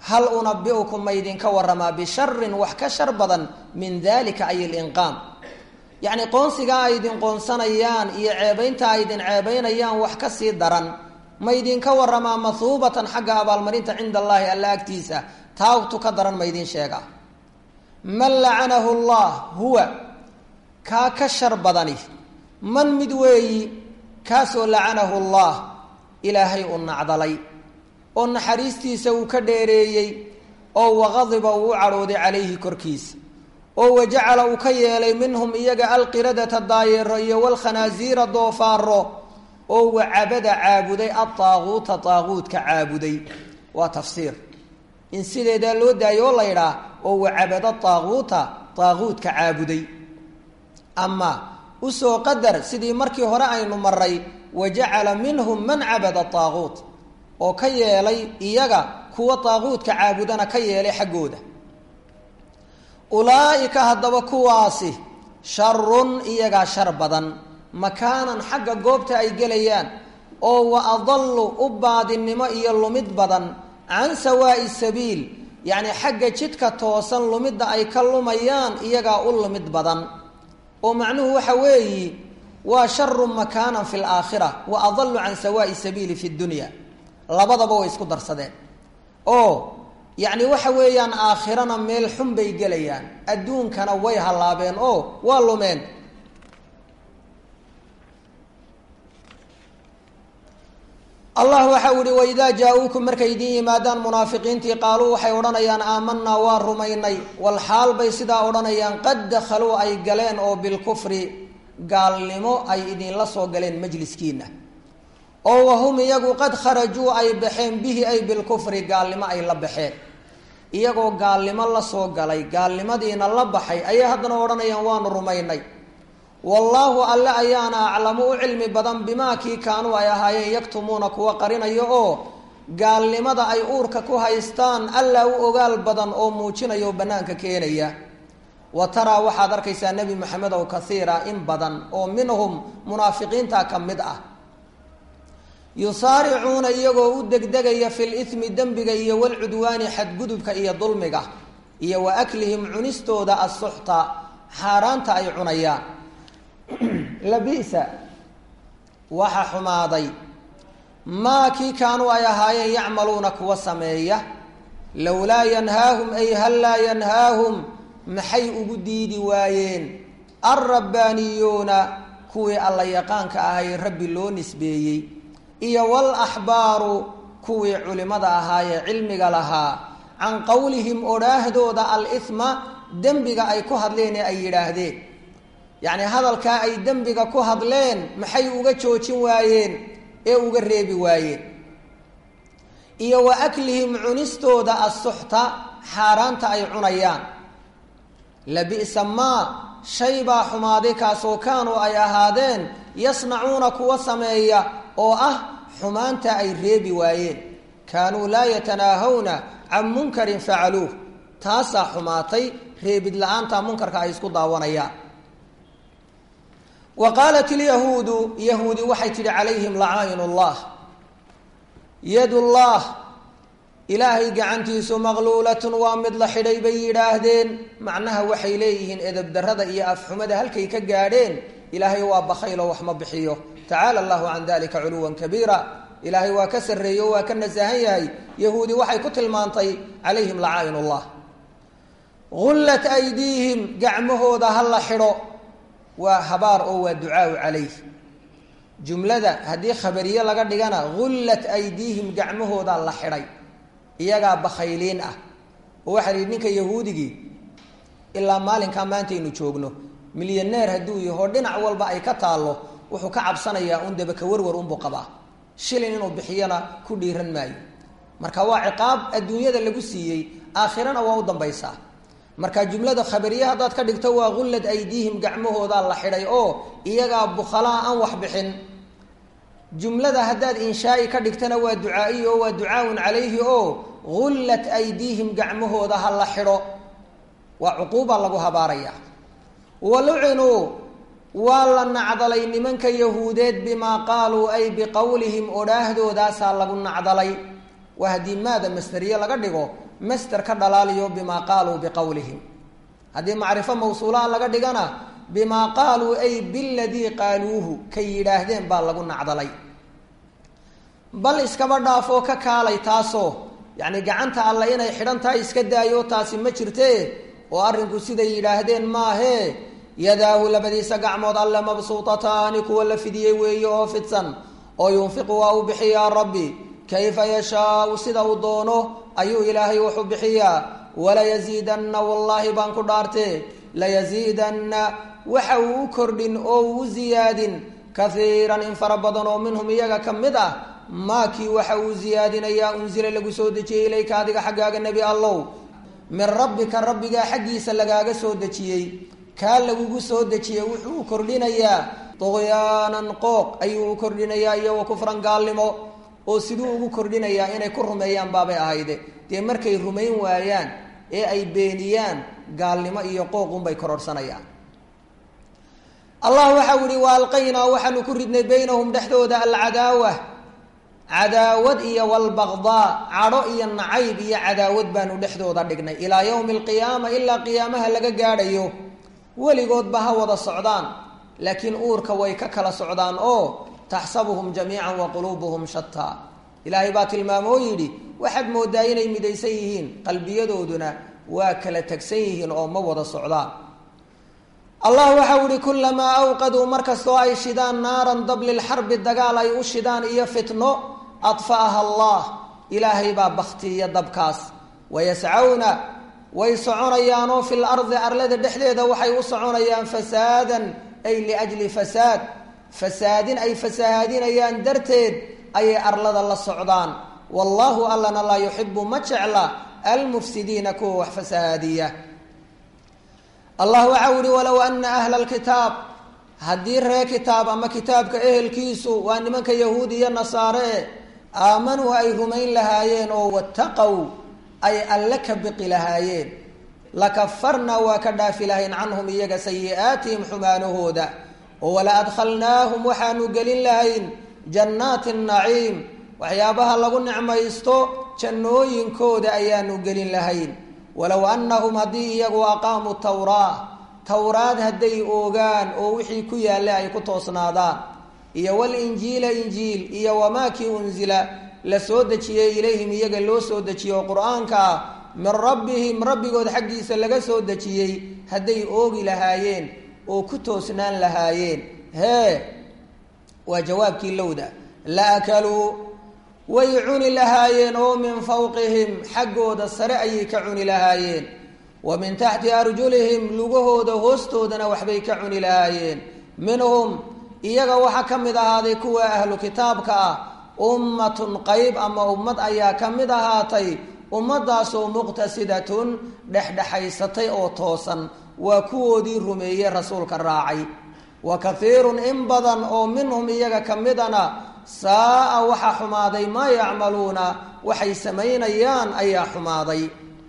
S1: hal unabi'ukum maydinka waramaa bisharin wax ka shar badan min dalika ay linqaam yacni qoonsigaa ay idin qoonsanayaan iyo ceebaynta ay idin ceebaynayaan wax ka sii daran maydinka waramaa mahuubatan xagga abaalmarinta cinda allaahi alla agtiisa taagtu ka daran maydin sheega man lacanahu llah huwa kaa ka shar badani man mid weeyi kaasoo lacanahu llah ilaahay u nacdalay oo naxariistiisa uu ka dheereeyey oo waqadiba uu u cadhooday calayhi korkiisa oo wajacala uu ka yeelay minhum iyaga alqiradata daayeero iyo walkhanaasiira doofaaro oo wacabada caabuday adaaquuta daaquudka caabuday waa tafsiir in sideedaa loo daayo oo la ydhaah oo wacabada daaquuta daaquudka caabuday ama usoo qadar sidii markii hore aynu maray wajacala minhum man cabada daaquut oo ka yeelay iyaga kuwa daaquudka caabudana ka yeelay xaggooda ulaa'ika haddaba kuwaasi sharun iyagaa shar badan makaanan xagga goobta ay gelayaan oo wa adallu u baadinimo iyo lumid badan can sawaa'i sabiil yacni xagga jidka toosan lumidda ay ka lumayaan iyagaa u lumid badan oo macnuhu waxa weeyi waa sharu makaanan fi laakhira wa adallu can sawaa'i sabiili fi dunya labadaba way isku darsadeen oo yacni waxa weeyaan aakhirana meel xun bay gelayaan adduunkana way hallaabeen oo waa lumeen allah waxa u ihi waidaa jaa-uukum markay idiin yimaadaan munaafiqiintii qaaluu waxay odhanayaan aamanaa waa rumaynay walxaal bay sidaa odhanayaan qad dakhaluu ay galeen oo bilkufri gaalnimo ay idinla soo galeen majliskiina oo wahum iyagu qad kharajuu ay baxeen bihi ay bilkufri gaalnimo ay la baxeen iyagoo gaalnimo la soo galay gaalnimadiina la baxay ayay haddana odhanayaan waanu rumaynay wallaahu alle ayaana aclamu u cilmi badan bimaa kii kaanuu ay ahaayeen yaktumuuna kuwa qarinayo oo gaalnimada ay uurka ku haystaan alla u ogaal badan oo muujinaya oo bannaanka keenaya wa taraa waxaad arkaysaa nebi maxamed ow kaiira in badan oo minhum munaafiqiinta ka mid ah yusaaricuuna iyagoo u degdegaya fi lithmi dembiga iyo walcudwaani xadgudubka iyo dulmiga iyo wa aklihim cunistooda asuxta xaaraanta ay cunayaan labisa waxa xumaaday maa kii kaanuu ay ahaayeen yacmaluuna kuwa sameeya lowlaa yanhaahum ay hal laa yanhaahum maxay ugu diidi waayeen alrabbaaniyuuna kuwii alla yaqaanka ahay rabbi loo nisbeeyey iyo walaxbaaru kuwii culimada ahaayee cilmiga lahaa can qowlihim odhaahdooda alithma dembiga ay ku hadleen ee ay yidhaahdeen yacni hadalkaa ay dembiga ku hadleen maxay uga joojin waayeen ee uga reebi waayeen iyo wa aklihim cunistooda asuxta xaaraanta ay cunayaan labi'sa maa shay baa xumaaday kaasoo kaanuu ay ahaadeen yasnacuuna kuwa sameeya oo ah xumaanta ay reebi waayeen kaanuu laa yatanaahawna can munkarin facaluuh taasaa xumaatay reebid la-aanta munkarka ay isku daawanayaan wa qaalat ilyahuudu yahuudi waxay tidhi calayhim lacaayin llah yadullah ilaahay gacantiisu maqluulatun waa mid la xidhay bay yidhaahdeen macnaha waxay leeyihiin edabdarrada iyo afxumada halkay ka gaadheen ilaahay waa bakaylo wax ma bixiyo tacaala allahu can dalika culuwan kabiira ilaahay waa ka sarreeyo waa ka nasahan yahay yahuudi waxay ku tilmaantay calayhim lacaayin llah gullat aydiihim gacmahooda ha la xidho waa habaar oo waa ducaau calayh jumlada haddii khabariye laga dhigana gullat aydiihim gacmahooda la xidhay iyagaa bakhayliin ah oo waxaa lihi ninka yahuudigii ilaa maalinkaa maantaynu joogno milyaneer hadduu yaho dhinac walba ay ka taallo wuxuu ka cabsanayaa un debaka warwar unbuu qabaa shilin inuu bixiyana ku dhiiran maayo marka waa ciqaab adduunyada lagu siiyey aakhirana waa u dambaysaa marka jumlada khabariye haddaad ka dhigto waa gullad aydiihim gacmahoodaa la xidhay oo iyagaa bukhalaa aan wax bixin jumlada haddaad inshaai ka dhigtana waa ducaa'iy oo waa ducaawun calayhi oo gullat aydiihim gacmahooda ha la xidho waa cuquuba lagu habaaraya walucinuu waa la nacdalay nimanka yahuudeed bimaa qaaluu ay biqowlihim odhaahdoodaasa lagu nacdalay waa haddii maada masdariye laga dhigo master ka dhalaaliyo bimaa qaaluu biqowlihim haddii macrifo mawsuulaha laga dhigana bimaa qaaluu ay biladii qaaluuhu kay yidhaahdeen baa lagu nacdalay bal iskaba dhaafoo ka kaalay taasoo yacni gacanta alle inay xidhan tahay iska daayo taasi ma jirte oo arrinku siday yidhaahdeen maahee yadaahu labadiisa gacmood alle mabsuutataani kuwa la fidiyey weeye oo fidsan oo yunfiqu waa u bixiyaa rabbi kayfa yashaau sida uu doono ayuu ilaahay wuxuu bixiyaa walayasiidanna wallaahi baan ku dhaartee layasiidanna waxa uu u kordhin oo uu u ziyaadin kahiiran in fara badan oo minhum iyaga ka mid ah maakii waxa uu ziyaadinayaa unsila lagu soo dejiyey ilayka adiga xaggaaga nebi allow min rabbika rabbigaa xaggiisa lagaaga soo dejiyey kaa lagugu soo dejiyey wuxuu u kordhinayaa duqyaanan qooq ayuu u kordhinayaa iyo wa kufran gaalnimo oo siduu ugu kordhinayaa inay ku rumeeyaan baabay ahayde dee markay rumayn waayaan ee ay beeniyaan gaalnimo iyo qooq unbay kororhsanayaan allah waxau yihi wa alqaynaa waxaanu ku ridnay baynahum dhexdooda alcadaawa cadaawad iyo walbaqdaa cadho iyo nacayb iyo cadaawad baanu dhexdooda dhignay ilaa yowmi alqiyaama ilaa qiyaamaha laga gaadhayo weligoodba ha wada socdaan laakiin uurka way ka kala socdaan oo taxsabuhum jamiican wa quluubuhum shataa ilaahay baa tilmaamo oo yidhi waxaad moodaa inay midaysan yihiin qalbiyadooduna waa kala tegsan yihiin oo ma wada socdaan allah waxau ihi kulamaa awqaduu markastoo ay shidaan naaran dab lilxarbi dagaal ay u shidaan iyo fitno adfa'aha allah ilaahay baa baktiiya dabkaas wayascawna way soconayaanoo fi lardi arlada dhexdeeda waxay u soconayaan fasaadan ay liajli fasaad fasaadin ay fasahaadinayaan darteed ayay arlada la socdaan wallaahu allana laa yuxibu ma jecla almufsidiina kuwa wax fasahaadiya allah waxau yihi walow ana ahla lkitaab haddii ree kitaab ama kitaabka ehelkiisu waa nimanka yahuud iyo nasaare aamanuu ay rumayn lahaayeen oo wataqow ay alle ka biqi lahaayeen lakafarnaa waa ka dhaafi lahayn canhum iyaga sayi-aatihim xumaanahooda oo wala adkhalnaahum waxaanu gelin lahayn jannaati naciim waxyaabaha lagu nicmaysto jannooyinkooda ayaanu gelin lahayn walow annahum haddii iyagu aqaamuu tawraa towraad hadday oogaan oo wixii ku yaalla ay ku toosnaadaan iyo walinjiila injiil iyo wamaakii unsila la soo dejiyey ilayhim iyaga loo soo dejiye oo qur-aanka ah min rabbihim rabbigood xaggiisa laga soo dejiyey hadday oogi lahaayeen oo ku toosnaan lahaayeen hee waa jawaabkii lowda la akaluu way cuni lahaayeen oo min fawqihim xaggooda sare ayay ka cuni lahaayeen wa min taxti arjulihim lugahooda hoostoodana waxbay ka cuni lahaayeen minhum iyaga waxaa ka mid ahaaday kuwa ahlu kitaabka ah ummatun qayb ama ummad ayaa ka mid ahaatay ummadaasoo muqtasidatun dhexdhexaysatay oo toosan waa kuwoodii rumeeyey rasuulka raacay wa kathiirun in badan oo minhum iyaga ka midana saa-a waxaa xumaaday maa yacmaluuna waxay samaynayaan ayaa xumaaday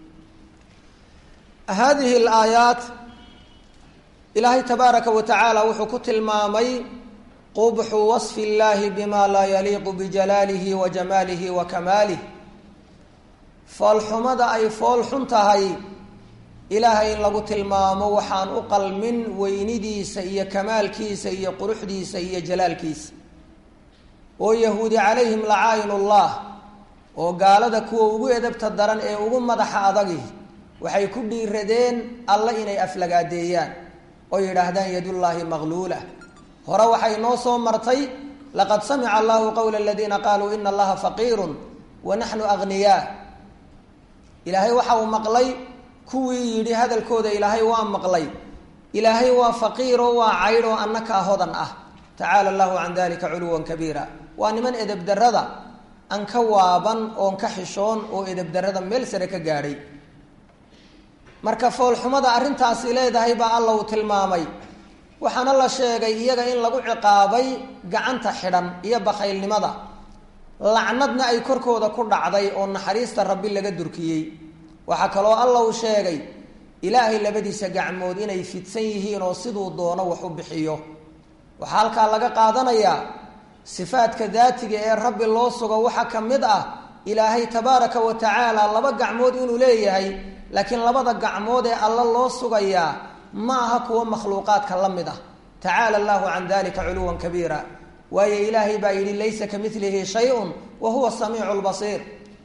S1: hadihi alaayaat ilaahay tabaaraka wa tacaala wuxuu ku tilmaamay qubxu wasfi illaahi bima laa yaliiqu bijalaalihi wa jamaalihi wa kamaalih foolxumada ay fool xun tahay ilaahay in lagu tilmaamo waxaan u qalmin weynidiisa iyo kamaalkiisa iyo quruxdiisa iyo jalaalkiisa oo yahuudi calayhim lacaayinullah oo gaalada kuwa ugu edabta daran ee ugu madaxa adagi waxay ku dhiiradeen alle inay aflagaadeeyaan oo yidhaahdaan yadullaahi maqluula hore waxay noo soo martay laqad samica allahu qowla aladiina qaaluu ina allaha faqiirun wa naxnu agniyaa ilaahay waxa uu maqlay kuwii yidhi hadalkooda ilaahay waa maqlay ilaahay waa faqiiroo waa caydh oo annakaa hodan ah tacaala allahu can dalika culuwan kabiira waa niman edebdarada aan ka waaban oon ka xishoon oo edebdarada meel sare ka gaadhay marka foolxumada arrintaasi leedahay baa alla uu tilmaamay waxaana la sheegay iyaga in lagu ciqaabay gacanta xidhan iyo bakhaylnimada lacnadna ay korkooda ku dhacday oo naxariista rabbi laga durkiyey waxaa kaloo alla uu sheegay ilaahay labadiisa gacmood inay fidsan yihiin oo siduu doono wax u bixiyo waxaa halkaa laga qaadanayaa sifaadka daatiga ee rabbi loo sugo waxaa ka mid ah ilaahay tabaaraka wa tacaala laba gacmood inuu leeyahay laakiin labada gacmood ee alla loo sugayaa ma aha kuwa makhluuqaadka la mid ah tacaala allahu can dalika culuwan kabiira waayo ilaahay baa yidhi laysa ka milihi shay-un wa huwa samiicu lbasiir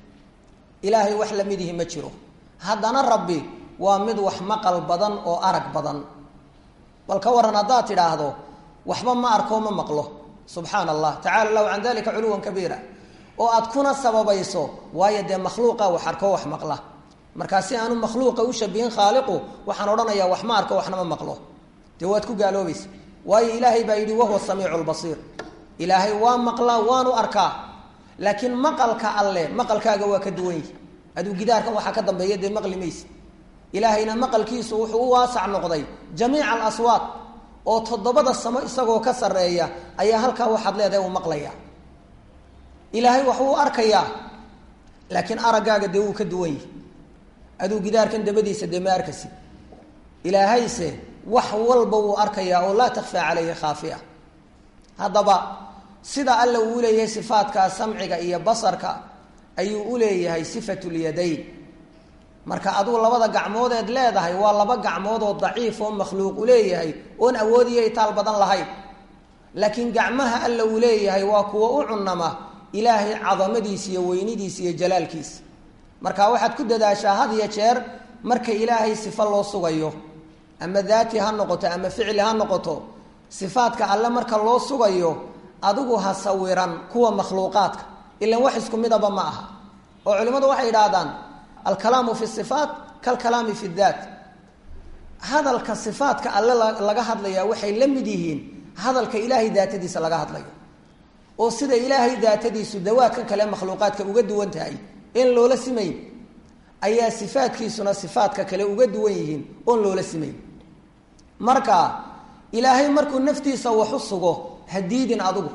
S1: ilaahay wax lamidihi ma jiro haddana rabbi waa mid wax maqal badan oo arag badan bal ka waran haddaad tidhaahdo waxba ma arko ma maqlo subxaana allah tacala allahu can dalika culuwan kabiira oo aad kuna sababayso waayo dee makhluuqa wax arko wax maqla markaa si aanu makhluuqa u shabihin khaaliqu waxaan odhanayaa wax ma arko waxna ma maqlo dee waad ku gaaloobaysa waayo ilaahay baa yidhi wahuwa samiicu lbasiir ilaahay waa maqlaa waanu arkaa laakiin maqalka alle maqalkaaga waa ka duwan yihi aduu gidaarkan waxaa ka dambeeya dee maqli mayse ilaahayna maqalkiisu wuxuu u waasac noqday jamiica alaswaad oo toddobada samo isagoo ka sarreeya ayaa halkaa waxaad leedahay uu maqlaya ilaahay waxuu arkayaa laakiin araggaaga dee wuu ka duwan yihi aduu gidaarkan dabadiisa dee ma arkasi ilaahayse wax walba wuu arkayaa oo laa takfaa calayhi khaafiya haddaba sida alla uu leeyahay sifaatkaa samciga iyo basarka ayuu u leeyahay sifatulyadayn marka aduu labada gacmoodeed leedahay waa laba gacmood oo daciif oo makhluuq u leeyahay oon awoodiyo itaal badan lahayn laakiin gacmaha alla uu leeyahay waa kuwa u cunama ilaahay cadamadiisa iyo weynidiisa iyo jalaalkiisa marka waxaad ku dadaashaa had iyo jeer marka ilaahay sifo loo sugayo ama daati ha noqoto ama ficli ha noqoto sifaadka alle marka loo sugayo adigu ha sawiran kuwa makhluuqaadka ilan wax isku midaba ma aha oo culimmadu waxay yidhaahdaan alkalaamu fi sifaat kalkalaami fi daat hadalka sifaadka alle laga hadlaya waxay la mid yihiin hadalka ilaahay daatadiisa laga hadlayo oo sida ilaahay daatadiisu dawaadkan kale makhluuqaadka uga duwan tahay in loola simayn ayaa sifaadkiisuna sifaadka kale uga duwan yihiin oon loola simayn marka ilaahay markuu naftiisa wax u sugo ha diidin adigu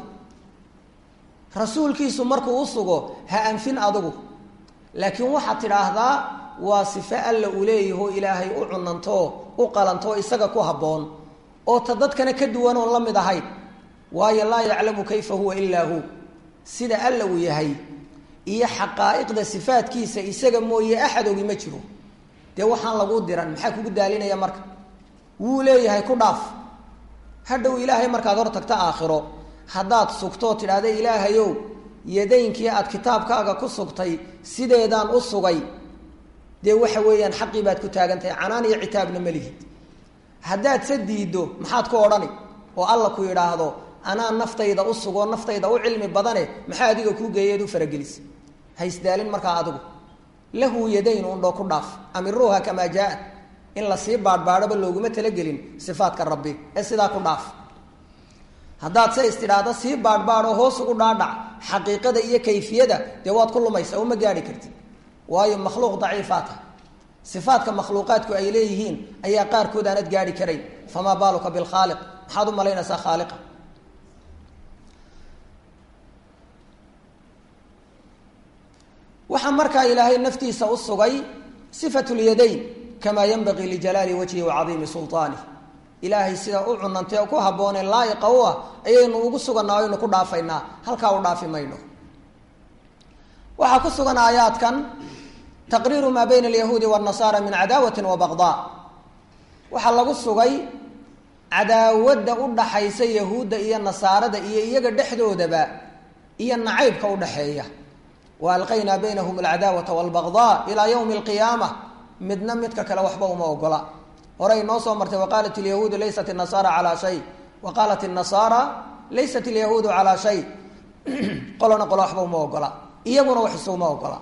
S1: rasuulkiisu markuu u sugo ha anfin adigu laakiin waxaad tidhaahdaa waa sifo alla uu leeyaho ilaahay u cunantoo u qalantoo isaga ku habboon oo ta dadkana ka duwan oon la mid ahayn waayo laa yaclamu kayfa huwa ilaa hu sida alla uu yahay iyo xaqaa'iqda sifaadkiisa isaga mooye axad ogi ma jiro dee waxaan laguu diran maxaa kugu daalinaya marka wuu leeyahay ku dhaaf hadhow ilaahay markaad hor tagto aakhiro haddaad sugtoo tidhaahda ilaahayow yadaynkii aad kitaabkaaga ku sugtay sideedaan u sugay dee waxa weeyaan xaqii baad ku taagan tahay canaan iyo citaabna ma lihid haddaad se diiddo maxaad ku odhani oo alla ku yidhaahdo anaa naftayda u sugoo naftayda u cilmi badane maxaa adiga kuu geeyeed u faragelisa ha isdaalin markaa adigu lahu yadayn undhoo ku dhaaf amiruuha kamaa jaa-at in lasii baadhbaadhoba looguma talagelin sifaadka rabbi ee sidaa ku dhaaf haddaad se istidhaahda sii baadhbaadhoo hoos ugu dhaadhac xaqiiqada iyo kayfiyada dee waad ku lumaysa uma gaadhi kartid waayo makhluuq daciifaa tahay sifaadka makhluuqaadku ay leeyihiin ayaa qaarkood aanad gaadhi karayn famaa baaluka bilkhaaliq maxaad u malaynaysaa khaaliqa waxaa markaa ilaahay naftiisa u sugay sifat lyadayn kamaa yanbagii lijalaali wajhi wacadiimi sulaanih ilaahay sidaa u cunantay oo ku habboonee laa'iqa u ah ayaynu ugu suganaa aynu ku dhaafaynaa halkaa u dhaafi mayno waxaa ku sugan aayaadkan taqriiru maa bayna alyahuudi waannasaara min cadaawati wa baqdaa waxaa lagu sugay cadaawadda u dhaxaysa yahuudda iyo nasaarada iyo iyaga dhexdoodaba iyo nacaybka u dhaxeeya wa alqaynaa baynahum alcadaawata walbaqdaa ilaa yowmi alqiyaama midna midka kale waxba uma ogola horey noo soo martay waqaalat alyahuudu laysat inasaara calaa shay wa qaalat inasaara laysat alyahuudu calaa shay qolona qolo waxba uma ogola iyaguna wax isuguma ogola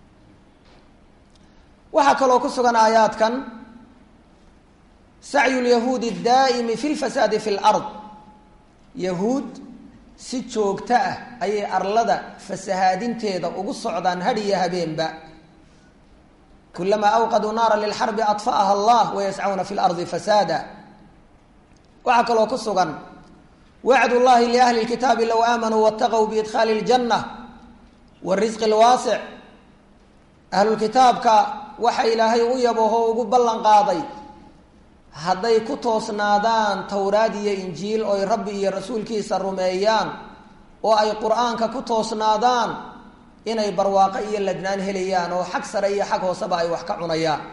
S1: waxaa kaloo ku sugan aayaadkan sacyu lyahuudi daa'imi fi lfasaadi fi lard yahuud si joogto ah ayay arlada fasahaadinteeda ugu socdaan had iyo habeenba kulamaa awqaduu naara lilxarbi adfa'aha allah wayascawna fi lardi fasaada waxaa kaloo ku sugan wacd llahi liahli lkitaabi low aamanuu wataqow biidkhaali ljanna warisqi lwaasic ahlulkitaabka waxa ilaahay u yaboho ugu ballan qaaday hadday ku toosnaadaan towraad iyo injiil oy rabbi iyo rasuulkiisa rumeeyaan oo ay qur-aanka ku toosnaadaan inay barwaaqo iyo ladnaan helayaan oo xag sare iyo xag hooseba ay wax ka cunayaan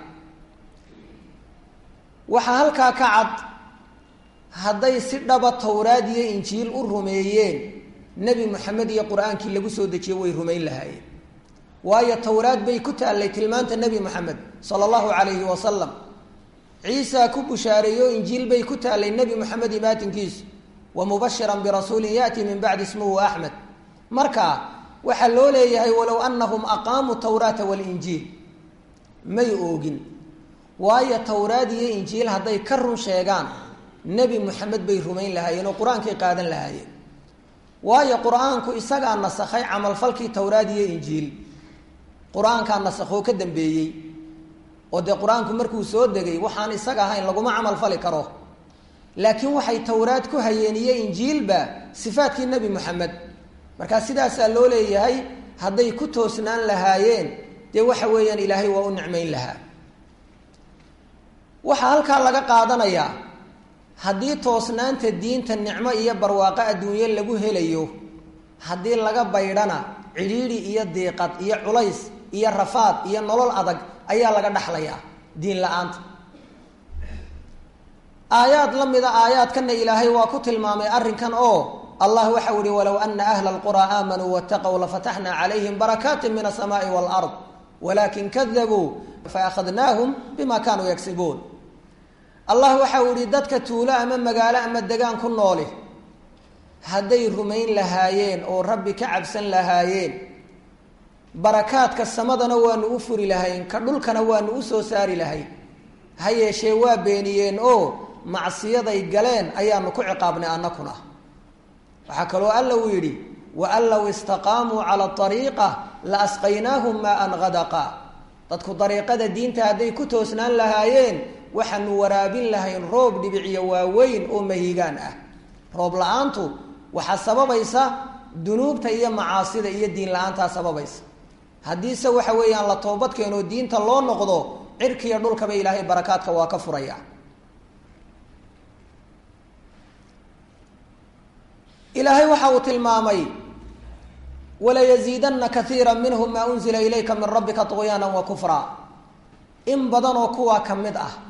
S1: waxaa halkaa ka cad hadday si dhaba towraad iyo injiil u rumeeyeen nebi moxamed iyo qur-aankii lagu soo dejiye way rumayn lahaayeen waayo towraad bay ku taallay tilmaanta nebi moxamed sala allahu calayhi wasalam ciisa ku bushaareeyo injiil bay ku taallay nebi moxamed imaatinkiisu wa mubashiran birasuulin yaati min bacdi ismuhu axmed marka waxaa loo leeyahay walow anahum aqaamuu tawraata walinjiil may oogin waayo towraad iyo injiil hadday ka run sheegaan nebi moxamed bay rumayn lahaayeen oo qur-aankay qaadan lahaayeen waayo qur-aanku isagaa nasakhay camalfalkii towraad iyo injiil qur-aankaa nasakhoo ka dambeeyey oo dee qur-aanku markuu soo degay waxaan isaga ahayn laguma camalfali karo laakiin waxay towraad ku hayeen iyo injiilba sifaadkii nebi moxamed markaa sidaasaa loo leeyahay hadday ku toosnaan lahaayeen dee waxa weeyaan ilaahay waa u nicmayn lahaa waxaa halkaa laga qaadanayaa haddii toosnaanta diinta nicmo iyo barwaaqo adduunye lagu helayo haddii laga baydhana cidhiidhi iyo diiqad iyo culays iyo rafaad iyo nolol adag ayaa laga dhaxlayaa diin la-aanta aayaad la mida aayaadkana ilaahay waa ku tilmaamay arrinkan oo allah waxau ihi walow ana ahla alquraa aamanuu wataqow lafataxna calayhim barakaatin min asamaai waalard walakin kadabuu faakhadnaahum bima kaanuu yagsibuun allah waxau ihi dadka tuulo ama magaalo ama degaan ku nooli hadday rumayn lahaayeen oo rabbi ka cabsan lahaayeen barakaadka samadana waanu u furi lahayn ka dhulkana waanu u soo saari lahayn ha yeeshee waa beeniyeen oo macsiyaday galeen ayaanu ku ciqaabnay annakuna waxaa kaloo alla uu yidhi waan low istaqaamuu cala ariiqa la asqaynaahum maan hadaqa dadku dariiqada diinta hadday ku toosnaan lahaayeen waxaanu waraabin lahayn roob dhibiciyo waaweyn oo mahigaan ah roob la-aantu waxaa sababaysa dunuubta iyo macaasida iyo diin la-aantaa sababaysa haddiise waxa weeyaan la toobadkeenoo diinta loo noqdo cirkiiyo dhulkaba ilaahay barakaadka waa ka furaya ilaahay waxa uu tilmaamay walayaziidanna kaiira minhum maa unzila ilayka min rabbika طugyaana wa kufra in badan oo kuwaa ka mid ah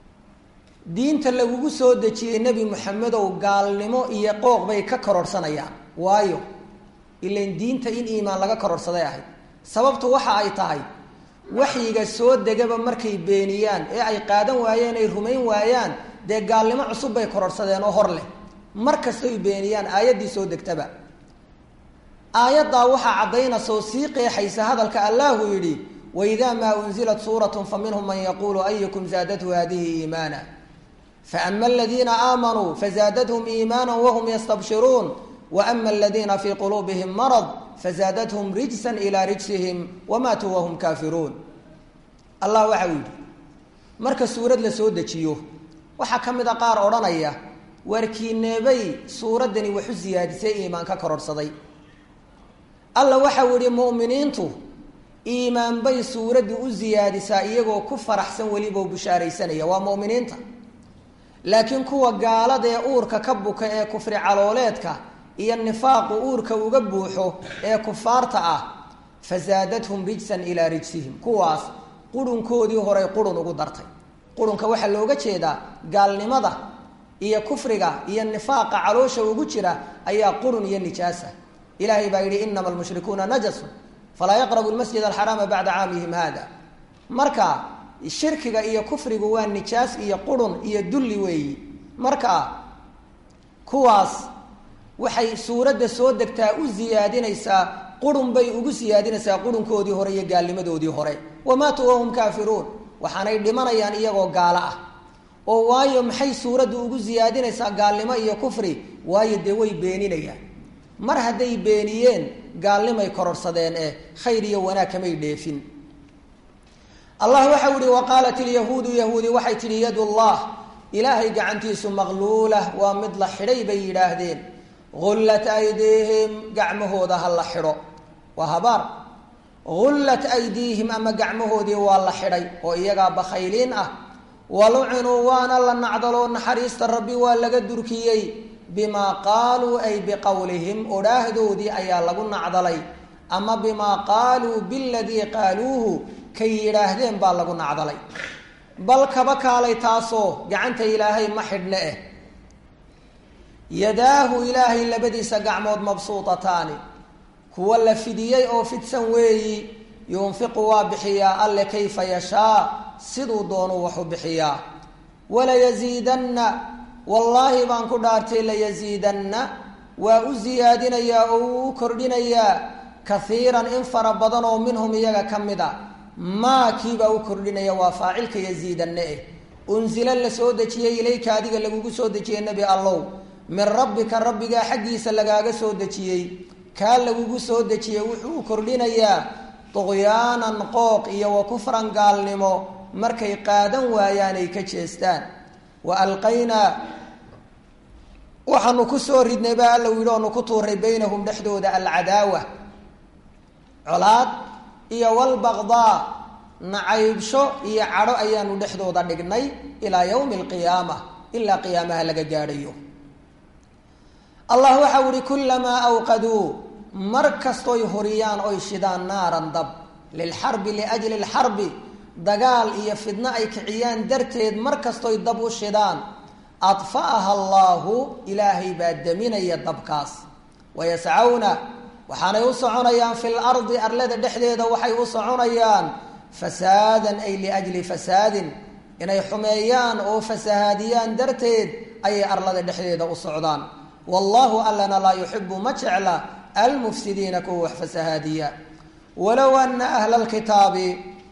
S1: diinta lagugu soo dejiyey nebi moxamedow gaalnimo iyo qooq bay ka kororhsanayaan waayo ilan diinta in iimaan laga kororhsaday ahayd sababtu waxa ay tahay waxyiga soo degaba markay beeniyaan ee ay qaadan waayeen ay rumayn waayaan dee gaalnimo cusub bay kororhsadeen oo hor leh mar kastoy beeniyaan aayaddii soo degtaba aayaddaa waxaa caddaynaysa oo sii qeexaysa hadalka allahu yidhi waidaa maa unzilat suuratun fa minhum man yaquulu ayukum zaadathu hadihi iimaana faama aladiina aamanuu fazaadathum iimaana wahum yastabshiruun waama aladiina fii quluubihim marad fazaadathum rijsan ilaa rijsihim wamaatuu wahum kaafiruun allah waxau yidhi marka suurad la soo dejiyo waxaa ka mid a qaar odhanaya waarkiineebay suuraddani waxu siyaadisay iimaan ka kororhsaday alla waxau yihi mu'miniintu iimaan bay suuraddu u siyaadisaa iyagoo ku faraxsan weliba bushaaraysanaya waa mu'miniinta laakiin kuwa gaalada ee uurka ka buka ee kufri calooleedka iyo nifaaqu uurka uga buuxo ee kufaarta ah fasaadathum rijsan ilaa rijsihim kuwaas qurunkoodii horay qurun ugu dartay qurunka waxaa looga jeedaa gaalnimada iyo kufriga iyo nifaaqa caloosha ugu jira ayaa qurun iyo nijaasa ilaahay baa yidhi inama almushrikuuna najasun falaa yaqrabu lmasjid alxaraama bacda caamihim hada marka shirkiga iyo kufrigu waa nijaas iyo qurun iyo dulli weeyi marka kuwaas waxay suuradda soo degtaa u siyaadinaysaa qurun bay ugu siyaadinaysaa qurunkoodii hore iyo gaalnimadoodii hore wamaatuu wahum kaafiruun waxaanay dhimanayaan iyagoo gaalo ah oo waayo maxay suuraddu ugu siyaadinaysaa gaalnimo iyo kufri waayo dee way beeninayaan mar hadday beeniyeen gaalnimay kororhsadeen eh khayr iyo wanaag kamay dheefin allah waxau ihi wa qaalat ilyahuudu yahuudi waxay tidhi yadullah ilaahay gacantiisu maqluula waa mid la xidhay bay yidhaahdeen gullat aydiihim gacmahooda ha la xidho waa habaar gullat aydiihim ama gacmahoodii waa la xidhay oo iyagaa bakhayliin ah walucinuu waana la nacdaloo naxariista rabbi waa laga durkiyey bimaa qaaluu ay biqowlihim odhaahdoodii ayaa lagu nacdalay ama bimaa qaaluu biladii qaaluuhu kay yidhaahdeen baa lagu nacdalay bal kaba kaalay taasoo gacanta ilaahay ma xidhne eh yadaahu ilaahay labadiisa gacmood mabsuutataani kuwa la fidiyey oo fidsan weeyi yunfiqu waa bixiyaa alle kayfa yashaa siduu doonuu waxu bixiyaa walayasiidanna wallaahi baan ku dhaartay layasiidanna waa u siyaadinayaa oo uu u kordhinayaa kaiiran in fara badan oo minhum iyaga ka mid a maa kiibaa u kordhinaya waa faacilka yasiidanna eh unsila la soo dejiyey ilayka adiga lagugu soo dejiyey nebi allow min rabbika rabbigaa xaggiisa lagaaga soo dejiyey kaa lagugu soo dejiyey wuxuu u kordhinayaa duqyaanan qooq iyo wa kufran gaalnimo markay qaadan waayaan ay ka jeestaan wa alqaynaa waxaanu ku soo ridnay baa alla yidhi oonu ku tuuray baynahum dhexdooda alcadaawa colaad iyo walbaqdaa nacaybsho iyo cadho ayaanu dhexdooda dhignay ilaa yowmi alqiyaama ilaa qiyaamaha laga gaadhayo allah waxau ihi kulamaa awqaduu mar kastoy horiyaan oy shidaan naaran dab lilxarbi liajli lxarbi dagaal iyo fidno ay kiciyaan darteed mar kastoy dab u shidaan adfa'aha allaahu ilaahay baa deminaya dabkaas wayascawna waxaanay u soconayaan fi lardi arlada dhexdeeda waxay u soconayaan fasaadan ay liajli fasaadin inay xumeeyaan oo fasahaadiyaan darteed ayay arlada dhexdeeda u socdaan wallahu allana laa yuxibu ma jecla almufsidiina kuwa wax fasahaadiya walow ana ahla lkitaabi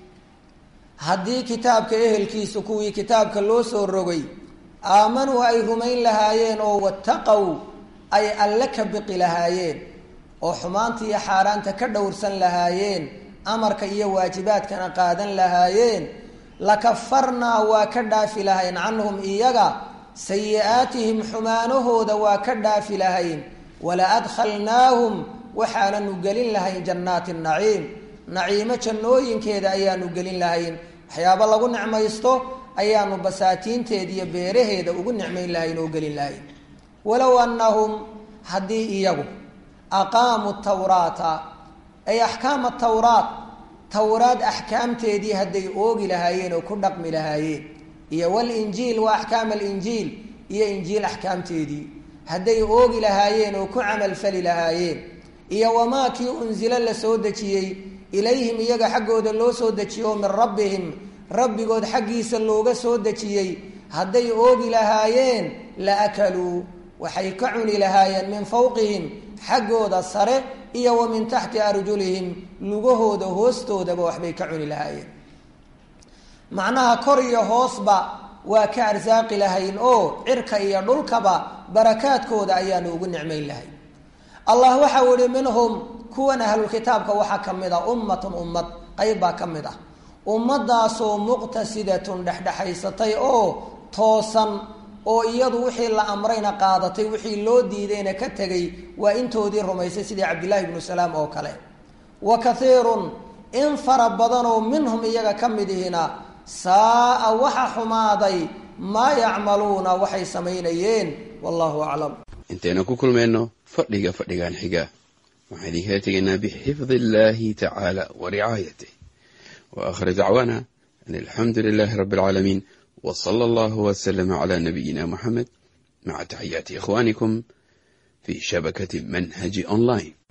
S1: haddii kitaabka ehelkiisu kuwii kitaabka loo soo rogay aamanuu ay rumayn lahaayeen oo wattaqow ay alle ka biqi lahaayeen oo xumaanta iyo xaaraanta ka dhowrsan lahaayeen amarka iyo waajibaadkana qaadan lahaayeen lakafarnaa waa ka dhaafi lahayn canhum iyaga sayi-aatihim xumaanahooda waa ka dhaafi lahayn wala adkhalnaahum waxaananu gelin lahayn jannaati naciim naciimo jannooyinkeeda ayaanu gelin lahayn waxyaabo lagu nicmaysto ayaanu basaatiinteeda iyo beeraheeda ugu nicmayn lahayn oo gelin lahayn walow annahum haddii iyagu aqaamuu tawraata ay axkaama tawraat tawraad axkaamteedii hadday oogi lahaayeen oo ku dhaqmi lahaayeen iyo walinjiil wa axkaam alinjiil iyo injiil axkaamteedii hadday oogi lahaayeen oo ku camalfali lahaayeen iyo wamaa kii unsilo la soo dejiyey ilayhim iyaga xaggooda loo soo dejiyo min rabbihim rabbigood xaggiisa looga soo dejiyey hadday oogi lahaayeen la akaluu waxay ka cuni lahaayeen min fawqihim xaggooda sare iyo wa min taxti arjulihim lugahooda hoostoodaba waxbay ka cuni lahaayeen macnaha kor iyo hoosba waa ka arsaaqi lahayn oo cirka iyo dhulkaba barakaadkooda ayaanu ugu nicmayn lahayn allah waxau ihi minhum kuwan ahlulkitaabka waxaa ka mid a ummatun ummad qayb baa ka mid ah ummadaasoo muqtasidatun dhexdhexaysatay oo toosan oo iyadu wixii la amrayna qaadatay wixii loo diidayna ka tegay waa intoodii rumaysay sidii cabdillaahi ibnu salaam oo kale wa kaiirun in fara badanoo minhum iyaga ka mid ihina saaa waxa xumaaday maa yacmaluuna waxay samaynayeen wallahu aclam
S2: intaynu ku kulmayno fadhiga fadhigan xiga waxaan idinkala tegaynaa bixifdi illaahi tacaala wa ricaayatih wa aakhir dacwaana an alxamdu lilaahi rabbi alcaalamiin w sala allahu wslama cla nabiyina muxamed maca taxiyaati ikhwanikum fi shabakati manhaji online